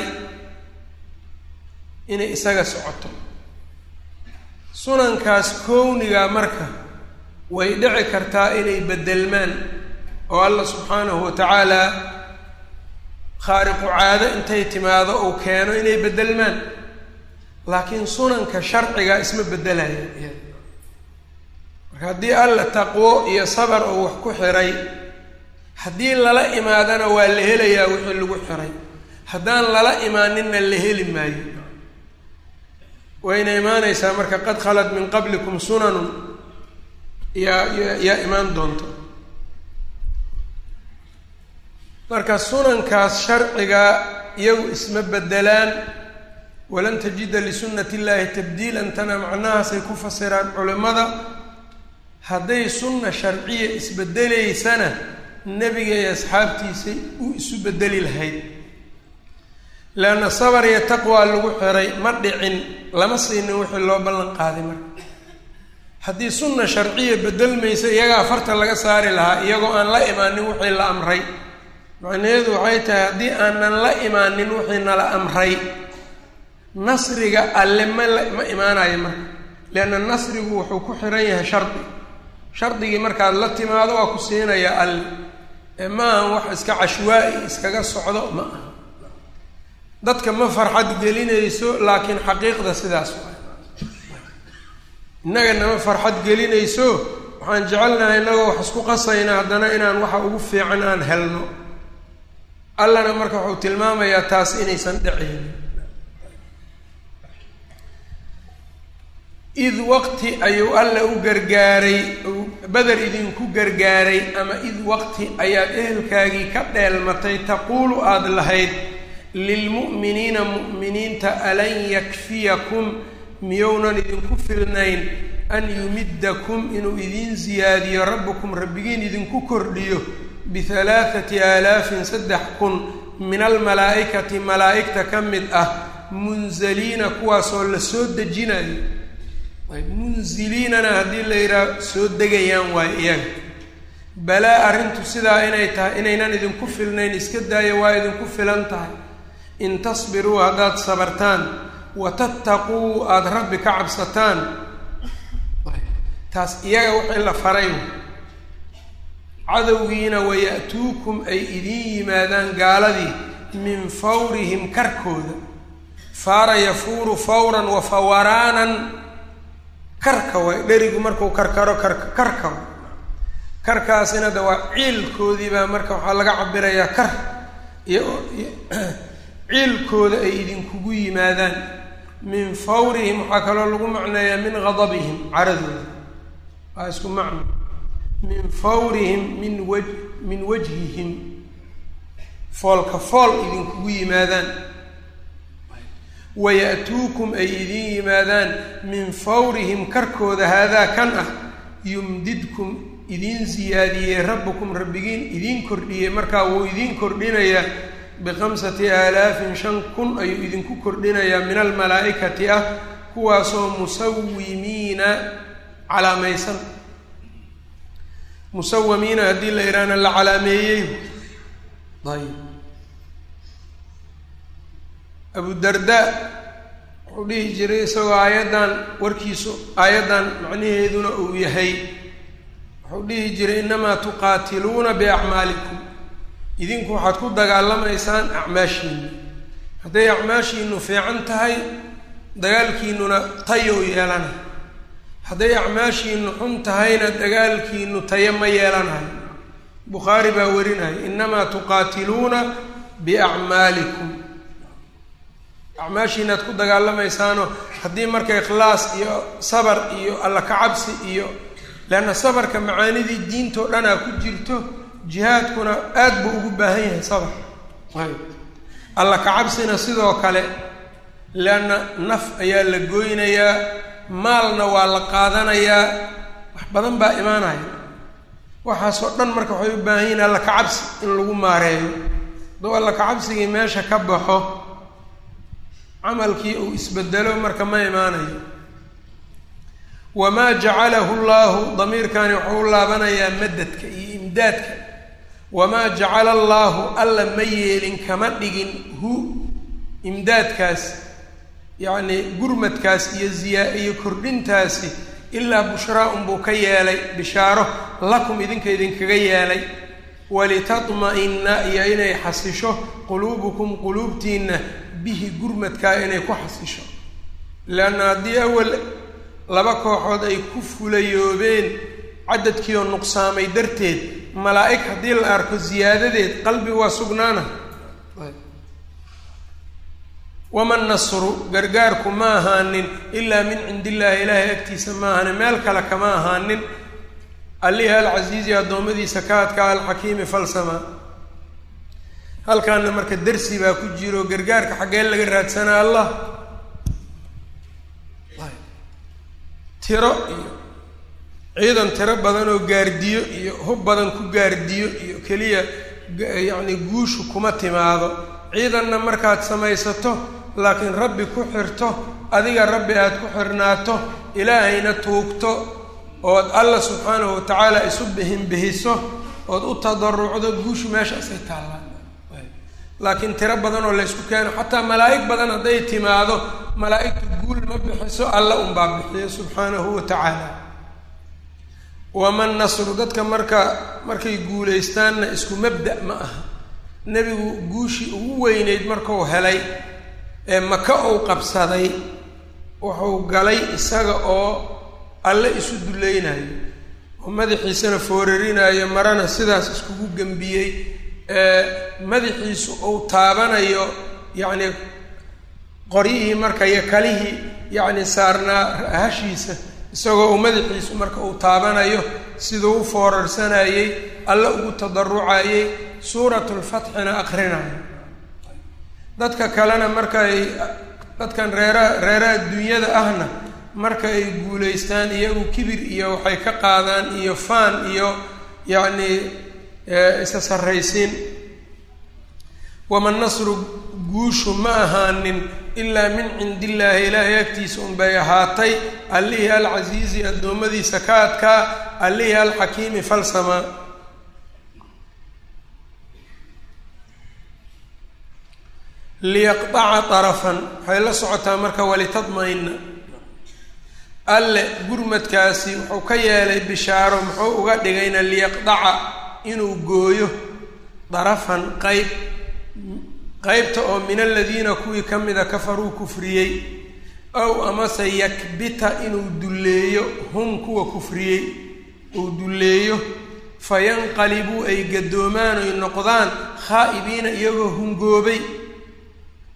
Speaker 1: inay isaga socoto sunankaas kowniga marka way dhici kartaa inay beddelmaan oo alla subxaanahu wa tacaala khaariqu caado intay timaado uu keeno inay beddelmaan laakiin sunanka sharciga isma beddelaya marka haddii alla taqwo iyo sabar uu wax ku xiray haddii lala imaadana waa la helayaa wixii lagu xiray haddaan lala imaaninna la heli maayo wayna imaanaysaa marka qad khalat min qablikum sunanun yaa yaa imaan doonta marka sunankaas sharciga iyagu isma beddelaan walan tajida lisunnati illaahi tabdiilan tana macnahaasay ku fasiraan culimmada hadday sunna sharciya isbeddelaysana nebiga iyo asxaabtiisay u isu beddeli lahayd leanna sabar iyo taqwaa lagu xiray ma dhicin lama siinin wixii loo ballan qaaday marka haddii sunna sharciya beddelmaysa iyagaa farta laga saari lahaa iyagoo aan la imaanin wixii la amray macnaheedu waxay tahay haddii aanan la imaanin wixii nala amray nasriga alle ma la ma imaanayo marka leanna nasrigu wuxuu ku xiran yahay shardi shardigii markaad la timaado waa ku siinaya alle ee ma ahan wax iska cashwaa-i iskaga socdo ma aha dadka ma farxad gelinayso laakiin xaqiiqda sidaas waay innaga nama farxad gelinayso waxaan jecelnahay innagoo wax isku qasayna haddana inaan waxa ugu fiican aan helno allana marka wuxuu tilmaamayaa taas inaysan dhicaynin id waqti ayuu alla u gargaaray beder idinku gargaaray ama id waqti ayaad ehelkaagii ka dheelmatay taquulu aada lahayd lilmu'miniina mu'miniinta alan yakfiyakum miyounan idinku filnayn an yumiddakum inuu idiin siyaadiyo rabbukum rabbigiin idinku kordhiyo bihalaathati aalaafin saddex kun min almalaa'ikati malaa'igta ka mid ah munzaliina kuwaasoo la soo dejinayo munziliinana haddii la yidhaah soo degayaan waayo iyaga balaa arrintu sidaa inay tahay inaynan idinku filnayn iska daaya waa idinku filan tahay in tasbiruu haddaad sabartaan wa tattaquu aada rabbi ka cabsataan taas iyaga wixii la faray cadowgiina waya'tuukum ay idiin yimaadaan gaaladii min fawrihim karkooda faara yafuuru fawran wa fawaraanan karka waay dherigu markuu karkaro karka karka karkaasina de waa ciilkoodii baa marka waxaa laga cabirayaa kar iyo ciilkooda ay idinkugu yimaadaan min fawrihim waxaa kaloo lagu macneeyaa min gadabihim caradooda waa isku macno min fawrihim min wa min wajhihim foolka fool idinkugu yimaadaan waya'tuukum ay idin yimaadaan min fawrihim karkooda haadaa kan ah yumdidkum idiin siyaadiyey rabbukum rabbigiin idiin kordhiyey markaa wuu idiin kordhinayaa bikamsati aalaafin shan kun ayuu idinku kordhinayaa min almalaa'ikati ah kuwaasoo musawimiina calaamaysan musawamiina haddii la idhaahna la calaameeyey ayb abudarda wuxuu dhihi jiray isagoo aayaddan warkiisu aayaddan macnaheeduna uu yahay wuxuu dhihi jiray innamaa tuqaatiluuna biacmaalikum idinku waxaad ku dagaalamaysaan acmaashiinu hadday acmaashiinu fiican tahay dagaalkiinuna tayow yeelana hadday acmaashiinu xun tahayna dagaalkiinu tayo ma yeelanayo bukhaari baa warinaya innamaa tuqaatiluuna biacmaalikum acmaashiinaad ku dagaalamaysaano haddii marka ikhlaas iyo sabar iyo alla kacabsi iyo leanna sabarka macaanidii diintao dhanaa ku jirto jihaadkuna aad buu ugu baahan yahay sabar ayb alla kacabsina sidoo kale leanna naf ayaa la goynayaa maalna waa la qaadanayaa wax badan baa imaanaya waxaasoo dhan marka waxay u baahan yihin alla kacabsi in lagu maareeyo hadduu alla kacabsigii meesha ka baxo camalkii uu isbedelo marka ma imaanayo wamaa jacalahu llahu damiirkani wuxuu u laabanayaa madadka iyo imdaadka wamaa jacala allaahu alla ma yeelin kama dhigin hu imdaadkaas yacni gurmadkaas iyo ziyaa iyo kordhintaasi ilaa bushraa unbuu ka yeelay bishaaro lakum idinka idinkaga yeelay walitatma-ina iyo inay xasisho quluubukum quluubtiinna bihi gurmadkaa inay ku xasisho leanna haddii awal laba kooxood ay ku fulayoobeen cadadkii oo nuqsaamay darteed malaa'ig haddii la arko siyaadadeed qalbi waa sugnaana waman nasru gargaarku ma ahaanin ilaa min cindi illaahi ilaahay agtiisa ma ahaanin meel kale kama ahaanin allihi alcasiizi addoommadiisa ka adkaa alxakiimi falsama halkaana marka darsi baa ku jiro gargaarka xaggee laga raadsanaa allah tiro iyo ciidan tiro badan oo gaardiyo iyo hub badan ku gaardiyo iyo keliya yacni guushu kuma timaado ciidanna markaad samaysato laakiin rabbi ku xirto adiga rabbi aad ku xirnaato ilaahayna tuugto ood alla subxaanahu watacaala isu bihin bihiso ood u tadarucdo guushu meeshaasay taallaan laakiin tiro badan oo laysku keeno xataa malaa'ig badan hadday timaado malaa'igtu guul ma bixiso alla unbaa bixiyo subxaanahu wa tacaala waman nasru dadka marka markay guulaystaanna isku mabda' ma aha nebigu guushii ugu weyneyd markuu helay ee maka uu qabsaday wuxuu galay isaga oo alle isu dulleynayo oo madaxiisana foorarinayo marana sidaas iskugu gembiyey madaxiisu uu taabanayo yacni qoryihii marka iyo kalihii yacni saarnaa hashiisa isagoo uu madaxiisu marka uu taabanayo siduu u foorarsanayey alle ugu tadarucayey suuratulfatxina aqrinayo dadka kalena markay dadkan reeraha reeraha dunyada ahna marka ay guulaystaan iyagu kibir iyo waxay ka qaadaan iyo faan iyo yacni isa sarraysiin waman nasru guushu ma ahaanin ilaa min cindi illaahi ilaahay agtiisa unbay ahaatay allihii alcasiizi addoommadiisa ka adkaa allihii alxakiimi falsama liyaqdaca darafan waxay la socotaa marka walitadma-ina alle gurmadkaasi wuxuu ka yeelay bishaaro muxuu uga dhigayna liyaqdaca inuu gooyo darafan qayb qeybta oo min aladiina kuwii ka mida kafaruu kufriyey ow amase yakbita inuu dulleeyo hum kuwa kufriyey uu dulleeyo fayanqalibuu ay gadoomaan oy noqdaan khaa'ibiina iyagoo hungoobay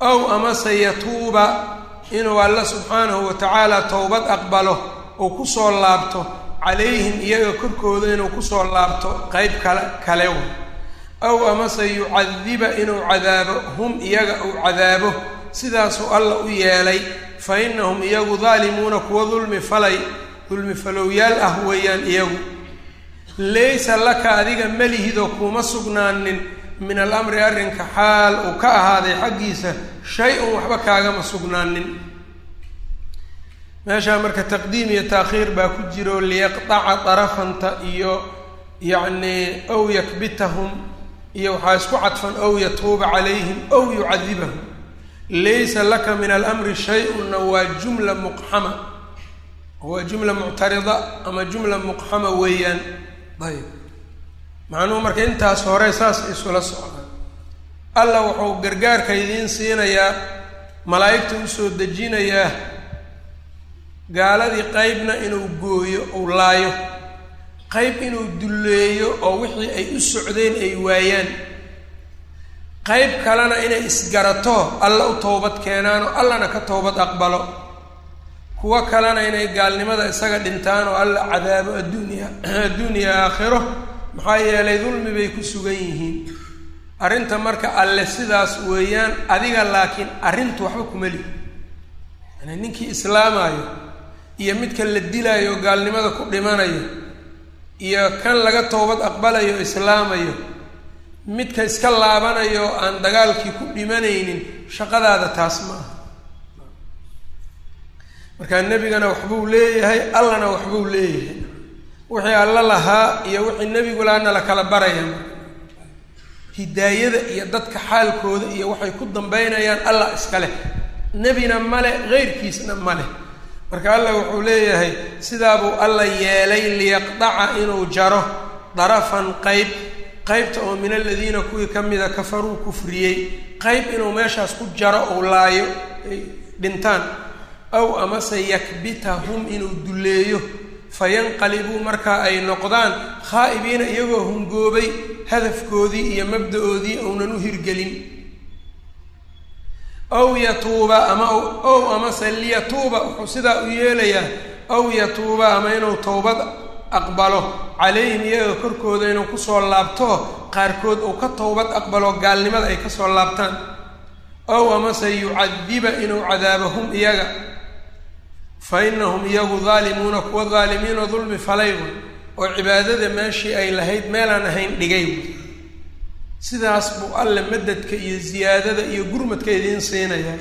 Speaker 1: ow amase yatuuba inuu alla subxaanahu wa tacaala towbad aqbalo oo kusoo laabto calayhim iyaga korkooda inuu kusoo laabto qeyb kale kale w ow amase yucadiba inuu cadaabo hum iyaga uu cadaabo sidaasuu alla u yeelay fa innahum iyagu daalimuuna kuwa dulmi falay dulmi falowyaal ah weeyaan iyagu laysa laka adiga melihidoo kuuma sugnaanin min alamri arrinka xaal uu ka ahaaday xaggiisa shay-un waxba kaagama sugnaanin meeshaa marka taqdiim iyo taakhiir baa ku jiro liyaqdaca darafanta iyo yacnii ow yakbitahum iyo waxaa isku cadfan ow yatuuba calayhim ow yucadibahum laysa laka min alamri shay-unna waa jumla muqxama waa jumla muctarida ama jumla muqxama weeyaan ayb macnuhu marka intaas hore saas isula socdaan alla wuxuu gargaarka idiin siinayaa malaa'igta usoo dejinayaa gaaladii qeybna inuu gooyo uu laayo qeyb inuu dulleeyo oo wixii ay u socdeen ay waayaan qeyb kalena inay isgarato alla u towbad keenaan oo allana ka towbad aqbalo kuwo kalena inay gaalnimada isaga dhintaan oo alla cadaabo adduunya adduuniya aakhiro maxaa yeelay dulmi bay ku sugan yihiin arrinta marka alle sidaas weeyaan adiga laakiin arrintu waxba kuma lihi yani ninkii islaamaayo iyo midka la dilaayo oo gaalnimada ku dhimanayo iyo kan laga towbad aqbalayo o islaamayo midka iska laabanayo oo aan dagaalkii ku dhimanaynin shaqadaada taas ma aha markaa nebigana waxbuu leeyahay allana waxbuu leeyahay wixii alla lahaa iyo wixii nebigu lahaana la kala baraya hidaayada iyo dadka xaalkooda iyo waxay ku dambeynayaan allah iska leh nebina male heyrkiisna ma leh marka allah wuxuu leeyahay sidaabuu alla yeelay liyaqdaca inuu jaro darafan qeyb qeybta oo min aladiina kuwii ka mida kafaruu kufriyey qeyb inuu meeshaas ku jaro ou laayo ay dhintaan aw amase yakbitahum inuu dulleeyo fayanqalibuu markaa ay noqdaan khaa'ibiina iyagoo hungoobay hadafkoodii iyo mabda-oodii ounan u hirgelin aw yatuuba ama ow amase liyatuuba wuxuu sidaa u yeelayaa aw yatuuba ama inuu towbad aqbalo calayhim iyaga korkooda inuu kusoo laabto qaarkood uu ka towbad aqbalo gaalnimada ay kasoo laabtaan ow amase yucadiba inuu cadaabo hum iyaga fa inahum iyagu daalimuuna kuwa daalimiinoo dulmi falaygu oo cibaadada meeshii ay lahayd meelaan ahayn dhigay sidaas buu alle madadka iyo ziyaadada iyo gurmadka idiin siinayaa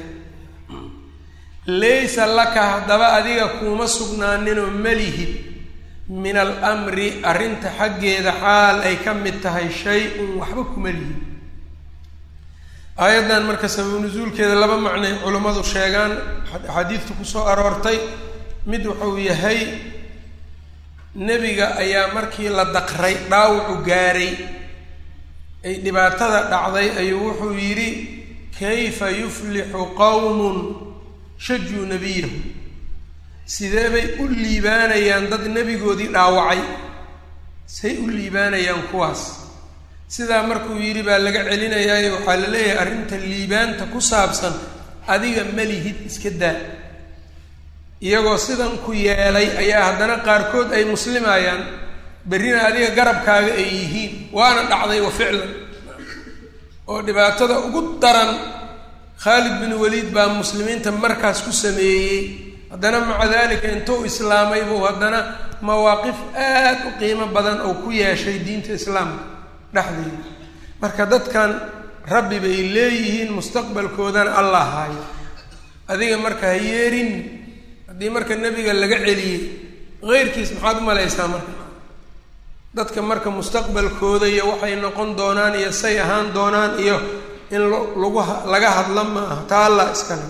Speaker 1: laysa laka haddaba adiga kuuma sugnaaninoo malihid min almri arrinta xaggeeda xaal ay ka mid tahay shay-un waxba kuma lihid aayaddan marka sababu nusuulkeeda laba macnay culammadu sheegaan axaadiidta kusoo aroortay mid wuxuu yahay nebiga ayaa markii la daqray dhaawacu gaaray ay dhibaatada dhacday ayuu wuxuu yidhi kayfa yuflixu qowmun shajuu nebiyahu sidee bay u liibaanayaan dad nebigoodii dhaawacay say u liibaanayaan kuwaas sidaa markuu yidhi baa laga celinayaayo waxaa la leeyahay arrinta liibaanta ku saabsan adiga malihid iska daa iyagoo sidan ku yeelay ayaa haddana qaarkood ay muslimayaan berrina adiga garabkaaga ay yihiin waana dhacday wa ficlan oo dhibaatada ugu daran khaalid bin waliid baa muslimiinta markaas ku sameeyey haddana maca dalika intuu islaamay buu haddana mawaaqif aad u qiimo badan oo ku yeeshay diinta islaamka dhexdeeda marka dadkan rabbi bay leeyihiin mustaqbalkoodana allah haayo adiga marka ha yeerin haddii marka nebiga laga celiyey heyrkiis maxaad u malaysaa marka dadka marka mustaqbalkooda iyo waxay noqon doonaan iyo say ahaan doonaan iyo in lagu laga hadla ma aha taa allah iskale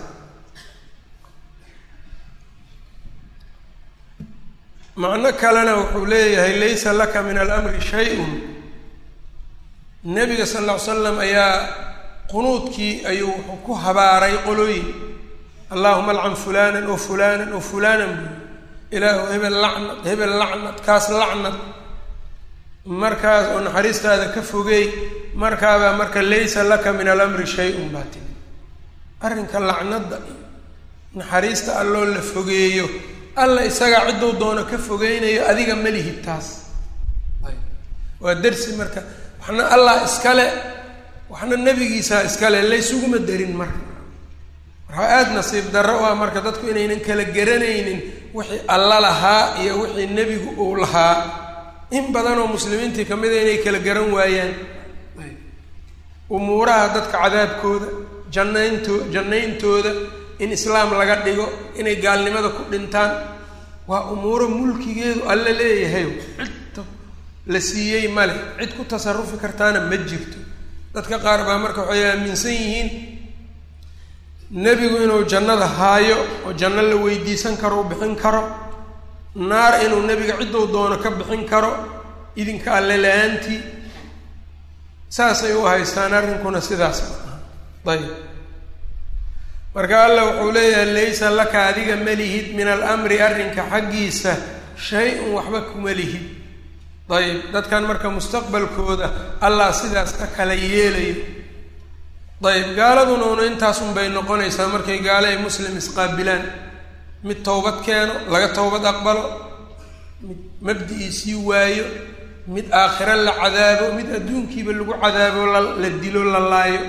Speaker 1: macno kalena wuxuu leeyahay laysa laka min alamri shay-un nebiga sal lla ly slam ayaa qunuudkii ayuu wuxuu ku habaaray qolooyin allahuma alcan fulanan o fulanan o fulanan buu ilaahu hebel lacnad hebel lacnad kaas lacnad markaas oo naxariistaada ka fogeey markaabaa marka laysa laka min alamri shay-un baa timi arrinka lacnadda iyo naxariista alloo la fogeeyo alla isagaa cidduu doono ka fogeynayo adiga ma lihid taas waa darsi marka waxna allah iskale waxna nebigiisaa iskale laysuguma darin marka waxaa aada nasiib darro u ah marka dadku inaynan kala garanaynin wixii alla lahaa iyo wixii nebigu uu lahaa in badanoo muslimiintii ka mida inay kala garan waayaan umuuraha dadka cadaabkooda jannaynto jannayntooda in islaam laga dhigo inay gaalnimada ku dhintaan waa umuuro mulkigeedu alla leeyahay cidta la siiyey male cid ku tasarufi kartaana ma jirto dadka qaar baa marka waxay aaminsan yihiin nebigu inuu jannada haayo oo janno la weydiisan karo u bixin karo naar inuu nebiga cidduu doono ka bixin karo idinka alle la-aantii saasay u haystaan arrinkuna sidaas ma aha ayib marka alla wuxuu leeyahay laysa laka adiga ma lihid min alamri arrinka xaggiisa shay-un waxba kuma lihid ayib dadkan marka mustaqbalkooda allah sidaas ka kala yeelayo ayib gaaladuna una intaasun bay noqonaysaa markay gaale ay muslim isqaabilaan mid towbad keeno laga towbad aqbalo mid mabdi-iisii waayo mid aakhiro la cadaabo mid adduunkiiba lagu cadaabo la dilo la laayo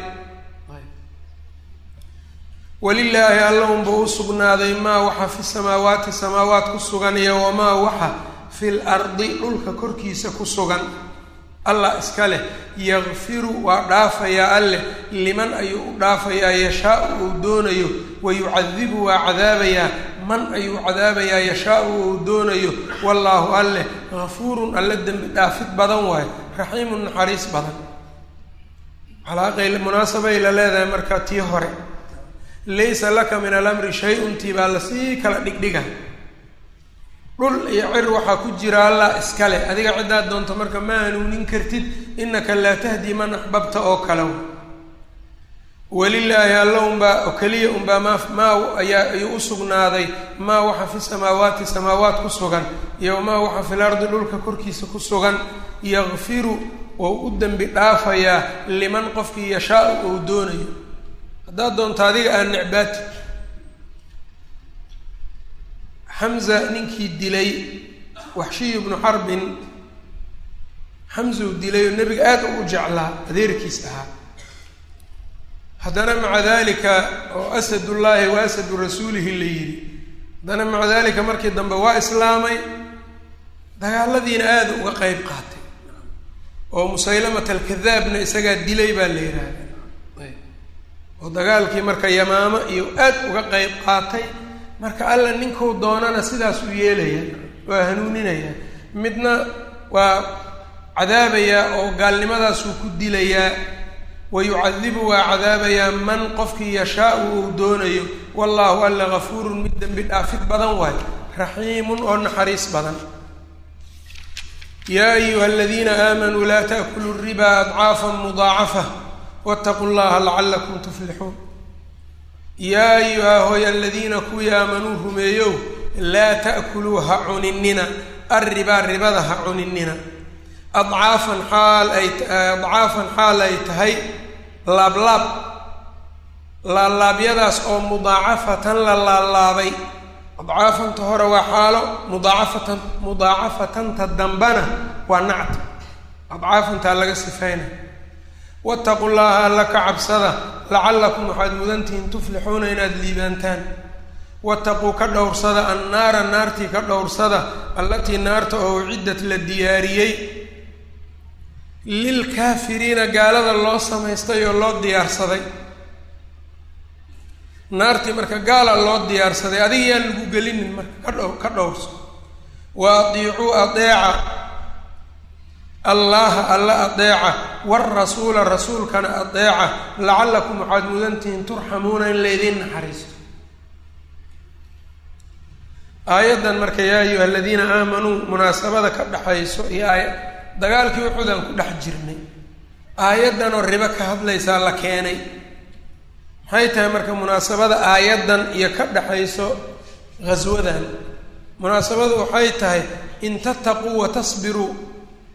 Speaker 1: walilaahi alla unba u sugnaaday maa waxa fi samaawaati samaawaat ku sugan iyo wamaa waxa fil ardi dhulka korkiisa ku sugan allah iska leh yakfiru waa dhaafayaa alleh liman ayuu u dhaafayaa yashaau uu doonayo wa yucadibu waa cadaabayaa man ayuu cadaabayaa yashaau uu doonayo wallaahu alleh gafuurun alle dembi dhaafid badan waayo raxiimun naxariis badan calaaqay munaasabay la leedahay marka tii hore laysa laka min alamri shay-un tii baa lasii kala dhigdhiga dhul iyo cir waxaa ku jira allah iskale adiga ciddaad doonto marka ma hanuunin kartid innaka laa tahdi man axbabta oo kale walilaahi alla unbaa oo keliya unbaa maa maa ayaa ayuu u sugnaaday maa waxa fi samaawaati samaawaat ku sugan iyo maa waxa fil ardi dhulka korkiisa ku sugan yakfiru oo u dembi dhaafayaa liman qofkii yashaau ou doonayo haddaad doonto adiga aan necbaati xamza ninkii dilay waxshiy bnu xarbin xamzuu dilay oo nebiga aada u jeclaa adeerkiis ahaa haddana maca dalika oo asadullaahi wa asadu rasuulihi la yidhi haddana maca dalika markii dambe waa islaamay dagaaladiina aada uga qeyb qaatay oo musaylamat alkadaabna isagaa dilay baa la yidhaahda oo dagaalkii marka yamaamo iyo aad uga qeyb qaatay marka alla ninkuu doonana sidaas u yeelaya waa hanuuninaya midna waa cadaabayaa oo gaalnimadaasuu ku dilayaa wa yucadibu waa cadaabayaa man qofkii yashaau uu doonayo wallaahu alla gafuurun mid dembi dhaafid badan waayo raxiimun oo naxariis badan yaa ayuha aladiina aamanuu laa taأkuluu ribaa adcaafa mudaacafa wاtaquu llaha lacalakum tuflixuun yaa ayuha hoy aladiina kuwii aamanuu rumeeyow laa ta'kuluu ha cuninina arribaa ribada ha cuninina adcaafan xaal ay adcaafan xaal ay tahay laablaab laalaabyadaas oo mudaacafatan la laalaabay adcaafanta hore waa xaalo mudaacafatan mudaacafatanta dambana waa nacta adcaafantaa laga sifayna wattaqu llaha alla ka cabsada lacallakum waxaad mudantihiin tuflixuuna inaad liibaantaan wattaquu ka dhowrsada annaara naartii ka dhowrsada allatii naarta oo uciddat la diyaariyey lilkaafiriina gaalada loo samaystay oo loo diyaarsaday naartii marka gaala loo diyaarsaday adiga yaan lagu gelinin marka ka dhow ka dhowrso wa adiicuu adeeca allaha alla adeeca waarasuula rasuulkana adeeca lacallakum waxaad mudantihiin turxamuuna in laydiin naxariisto aayaddan marka yaa ayuha aladiina aamanuu munaasabada ka dhexayso iyo aaya dagaalkii uxudaan ku dhex jirnay aayaddan oo ribo ka hadlaysaa la keenay maxay tahay marka munaasabada aayaddan iyo ka dhexayso ghaswadan munaasabadu waxay tahay in tattaquu wa tasbiruu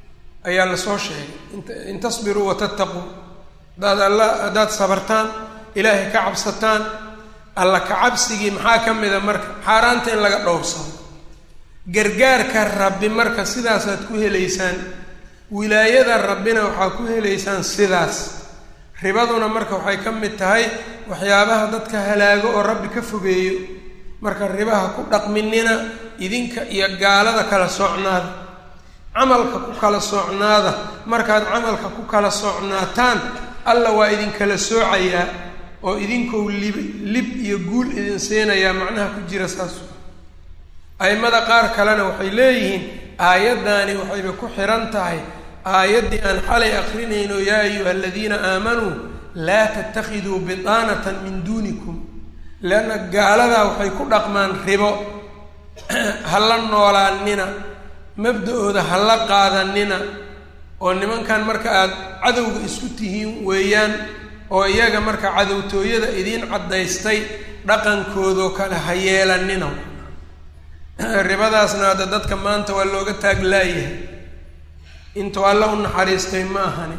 Speaker 1: ayaa lasoo sheegay in tasbiruu wa tattaquu haddaad alla haddaad sabartaan ilaahay ka cabsataan alla ka cabsigii maxaa ka mida marka xaaraanta in laga dhowrsado gargaarka rabbi marka sidaasaad ku helaysaan wilaayada rabbina waxaa ku helaysaan sidaas ribaduna marka waxay ka mid tahay waxyaabaha dadka halaago oo rabbi ka fogeeyo marka ribaha ku dhaqminina idinka iyo gaalada kala socnaada camalka ku kala socnaada markaad camalka ku kala socnaataan alla waa idinkala soocayaa oo idinkou lib lib iyo guul idin siinayaa macnaha ku jira saas a'immada qaar kalena waxay leeyihiin aayaddaani waxayba ku xihan tahay aayaddii aan xalay akrinayno yaa ayuha aladiina aamanuu laa tattakhiduu bidaanatan min duunikum leanna gaaladaa waxay ku dhaqmaan ribo ha la noolaanina mabda-ooda ha la qaadanina oo nimankan marka aada cadowga isku tihiin weeyaan oo iyaga marka cadowtooyada idiin caddaystay dhaqankoodoo kale ha yeelanina ribadaasna hadda dadka maanta waa looga taaglaayahay intuu alla u naxariistay ma ahani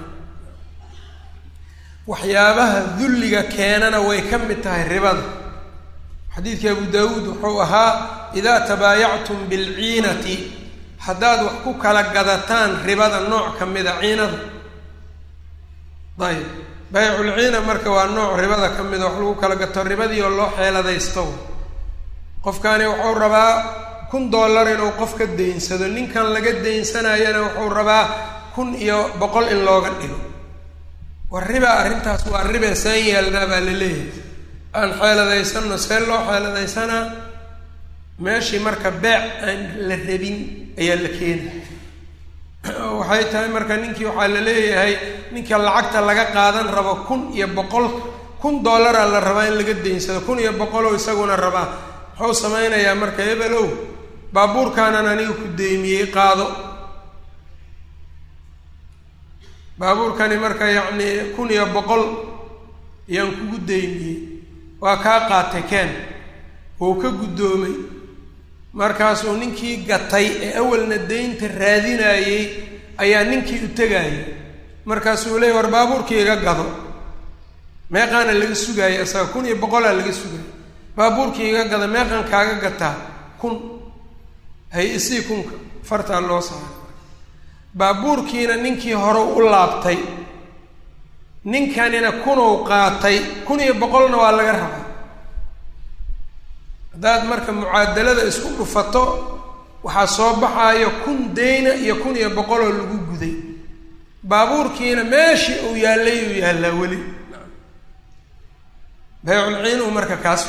Speaker 1: waxyaabaha dulliga keenana way ka mid tahay ribada xadiidkii abu daawuud wuxuu ahaa idaa tabaayactum bilciinati haddaad wax ku kala gadataan ribada nooc ka mida ciinada ayb bayculciina marka waa nooc ribada ka mida wax lagu kala gato ribadii oo loo xeeladaysto qofkani wuxuu rabaa kun dollar inuu qof ka daynsado ninkan laga daynsanayana wuxuu rabaa kun iyo boqol in looga dhigo war riba arrintaas waa ribe saan yeelnaa baa la leeyahay aan xeeladaysanno see loo xeeladaysanaa meeshii marka beec aan la rabin ayaa la keena waxay tahay marka ninkii waxaa la leeyahay ninka lacagta laga qaadan rabo kun iyo boqol kun dollaraa la rabaa in laga daynsado kun iyo boqoloo isaguna rabaa muxuu samaynayaa marka ebelow baabuurkaanan aniga ku deymiyey qaado baabuurkani marka yacnii kun iyo boqol ayaan kugu deymiyey waa kaa qaatay keen wuu ka guddoomay markaasuu ninkii gatay ee awalna deynta raadinayey ayaa ninkii u tegayay markaasuu leeyay war baabuurkii iga gado meeqaana laga sugaayay isaga kun iyo boqolaa laga sugayay baabuurkii iga gada meeqan kaaga gataa kun hay isii kunka fartaa loo saaray baabuurkiina ninkii hore u laabtay ninkanina kunou qaatay kun iyo boqolna waa laga rabaa haddaad marka mucaadalada isku dhufato waxaa soo baxaayo kun deyna iyo kun iyo boqoloo lagu guday baabuurkiina meeshii uu yaallay uu yaallaa weli bayculciin uu marka kaas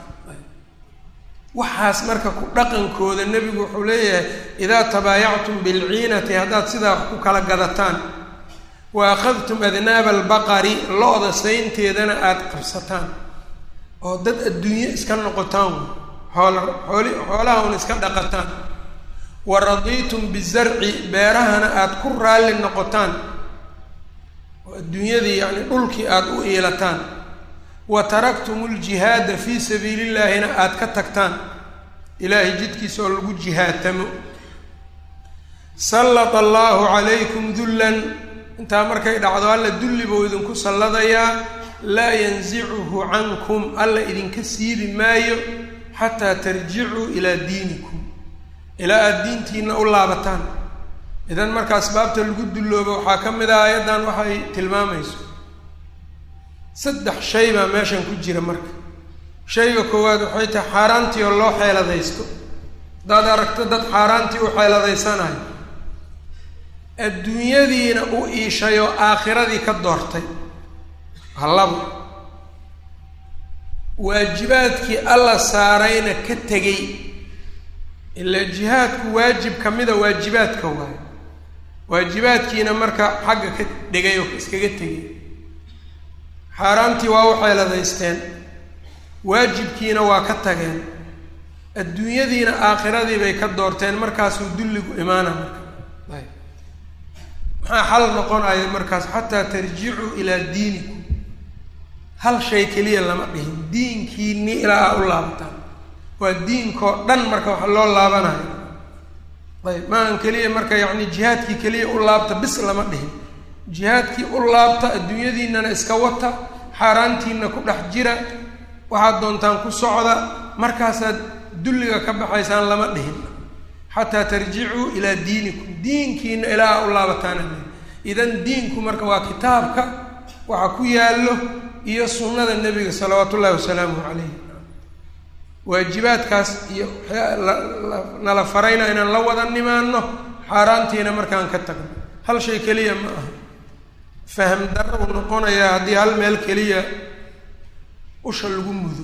Speaker 1: waxaas marka ku dhaqankooda nebigu wuxuu leeyahay idaa tabaayactum bilciinati haddaad sidaa wax ku kala gadataan wa akhadtum adnaaba albaqari lo-da saynteedana aada qabsataan oo dad adduunye iska noqotaan xoola xooli xoolaha un iska dhaqataan wa radiitum bizarci beerahana aada ku raalli noqotaan oo adduunyadii yacni dhulkii aada u iilataan wa taraktum ljihaada fii sabiili illaahina aada ka tagtaan ilaahay jidkiisa oo lagu jihaatamo sallata allaahu calaykum dullan intaa markay dhacdo alla dulli buu idinku salladayaa laa yansicuhu cankum alla idinka siibi maayo xataa tarjicuu ilaa diinikum ilaa aada diintiina u laabataan idan marka asbaabta lagu dulloobo waxaa ka mid ah aayaddan waxay tilmaamayso saddex shay baa meeshan ku jira marka shayga koowaad waxay tahay xaaraantii oo loo xeeladaysto haddaad aragto dad xaaraantii u xeeladaysanayo adduunyadiina u iishay oo aakhiradii ka doortay hallabo waajibaadkii alla saarayna ka tegey ilaa jihaadku waajib ka mida waajibaadka waayo waajibaadkiina marka xagga ka dhigay oo iskaga tegay xaaraantii waa u xeeladaysteen waajibkiina waa ka tageen adduunyadiina aakhiradii bay ka doorteen markaasuu dulligu imaana marka ayb maxaa xal noqonaya markaas xataa tarjicuu ilaa diinikum hal shay keliya lama dhihin diinkiini ilaa aa u laabataan waa diinkoo dhan marka wax loo laabanayo ayb maahan keliya marka yacni jihaadkii keliya u laabta bis lama dhihin jihaadkii u laabta adduunyadiinana iska wata xaaraantiina ku dhex jira waxaad doontaan ku socda markaasaad dulliga ka baxaysaan lama dhihin xataa tarjicuu ilaa diinikum diinkiina ilaa u laabataana idan diinku marka waa kitaabka waxa ku yaallo iyo sunnada nebiga salawaatu ullahi wasalaamuhu calayh waajibaadkaas iyo nala farayna inaan la wada nimaano xaaraantiina markaan ka tagno hal shay keliya ma aha faham darra uu noqonayaa haddii hal meel keliya usha lagu mudo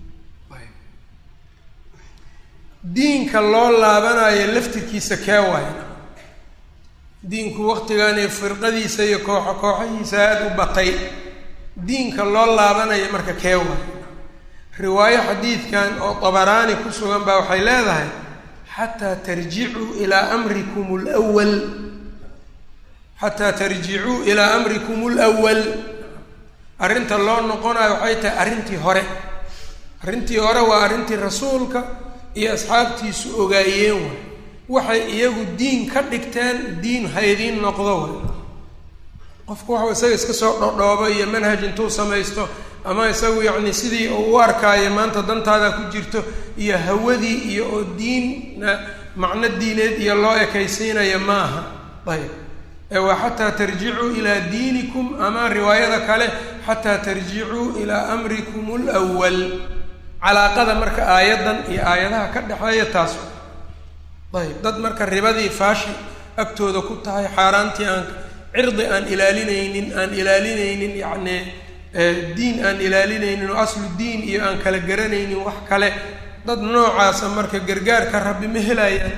Speaker 1: diinka loo laabanayo laftirkiisa kee waaya diinku waqtigan iyo firqadiisa iyo kooxo kooxahiisa aada u batay diinka loo laabanayo marka kee waaya riwaayo xadiidkan oo dabaraani ku sugan baa waxay leedahay xataa tarjicuu ilaa amrikum lwal xataa tarjicuu ilaa amrikum lwal arrinta loo noqonayo waxay tahay arrintii hore arrintii hore waa arrintii rasuulka iyo asxaabtiisu ogaayeen waay waxay iyagu diin ka dhigteen diin haydiin noqdo way qofku waxuu isaga iska soo dhodhoobo iyo manhaj intuu samaysto ama isagu yacni sidii uu u arkaayo maanta dantaada ku jirto iyo hawadii iyo oo diinna macno diineed iyo loo ekaysiinaya maaha ayb ee waa xataa tarjicuu ilaa diinikum ama riwaayada kale xataa tarjicuu ilaa amrikum lwal calaaqada marka aayaddan iyo aayadaha ka dhexeeya taas ayb dad marka ribadii faashi agtooda ku tahay xaaraantii aan cirdi aan ilaalinaynin aan ilaalinaynin yacni diin aan ilaalinaynin oo aslu diin iyo aan kala garanaynin wax kale dad noocaasa marka gargaarka rabbi ma helayaan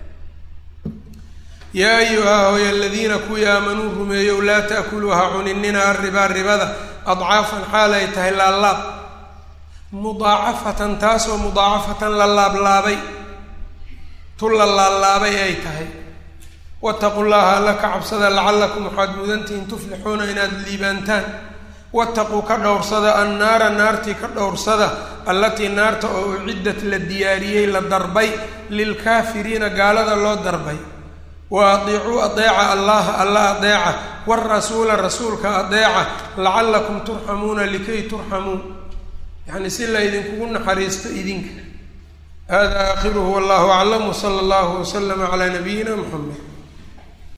Speaker 1: yaa ayuha hoy aladiina kuwii aamanuu rumeeyow laa ta'kuluu ha cuninina arribaa ribada adcaafan xaal ay tahay laalaab mudaacafatan taasoo mudaacafatan la laablaabay tu la laalaabay ay tahay wattaqu llaha alla ka cabsada lacallakum waxaad mudantihiin tuflixuuna inaad liibaantaan wattaquu ka dhowrsada annaara naartii ka dhowrsada allatii naarta oo uciddat la diyaariyey la darbay lilkaafiriina gaalada loo darbay wa adiicuu adeeca allaha alla adeeca warasuula rasuulka adeeca lacallakum turxamuuna likay turxamuu yacni si la ydinkugu naxariisto idinka hada aakhiruhu wallahu aclam wsala allahu waslama calaa nabiyina muxamed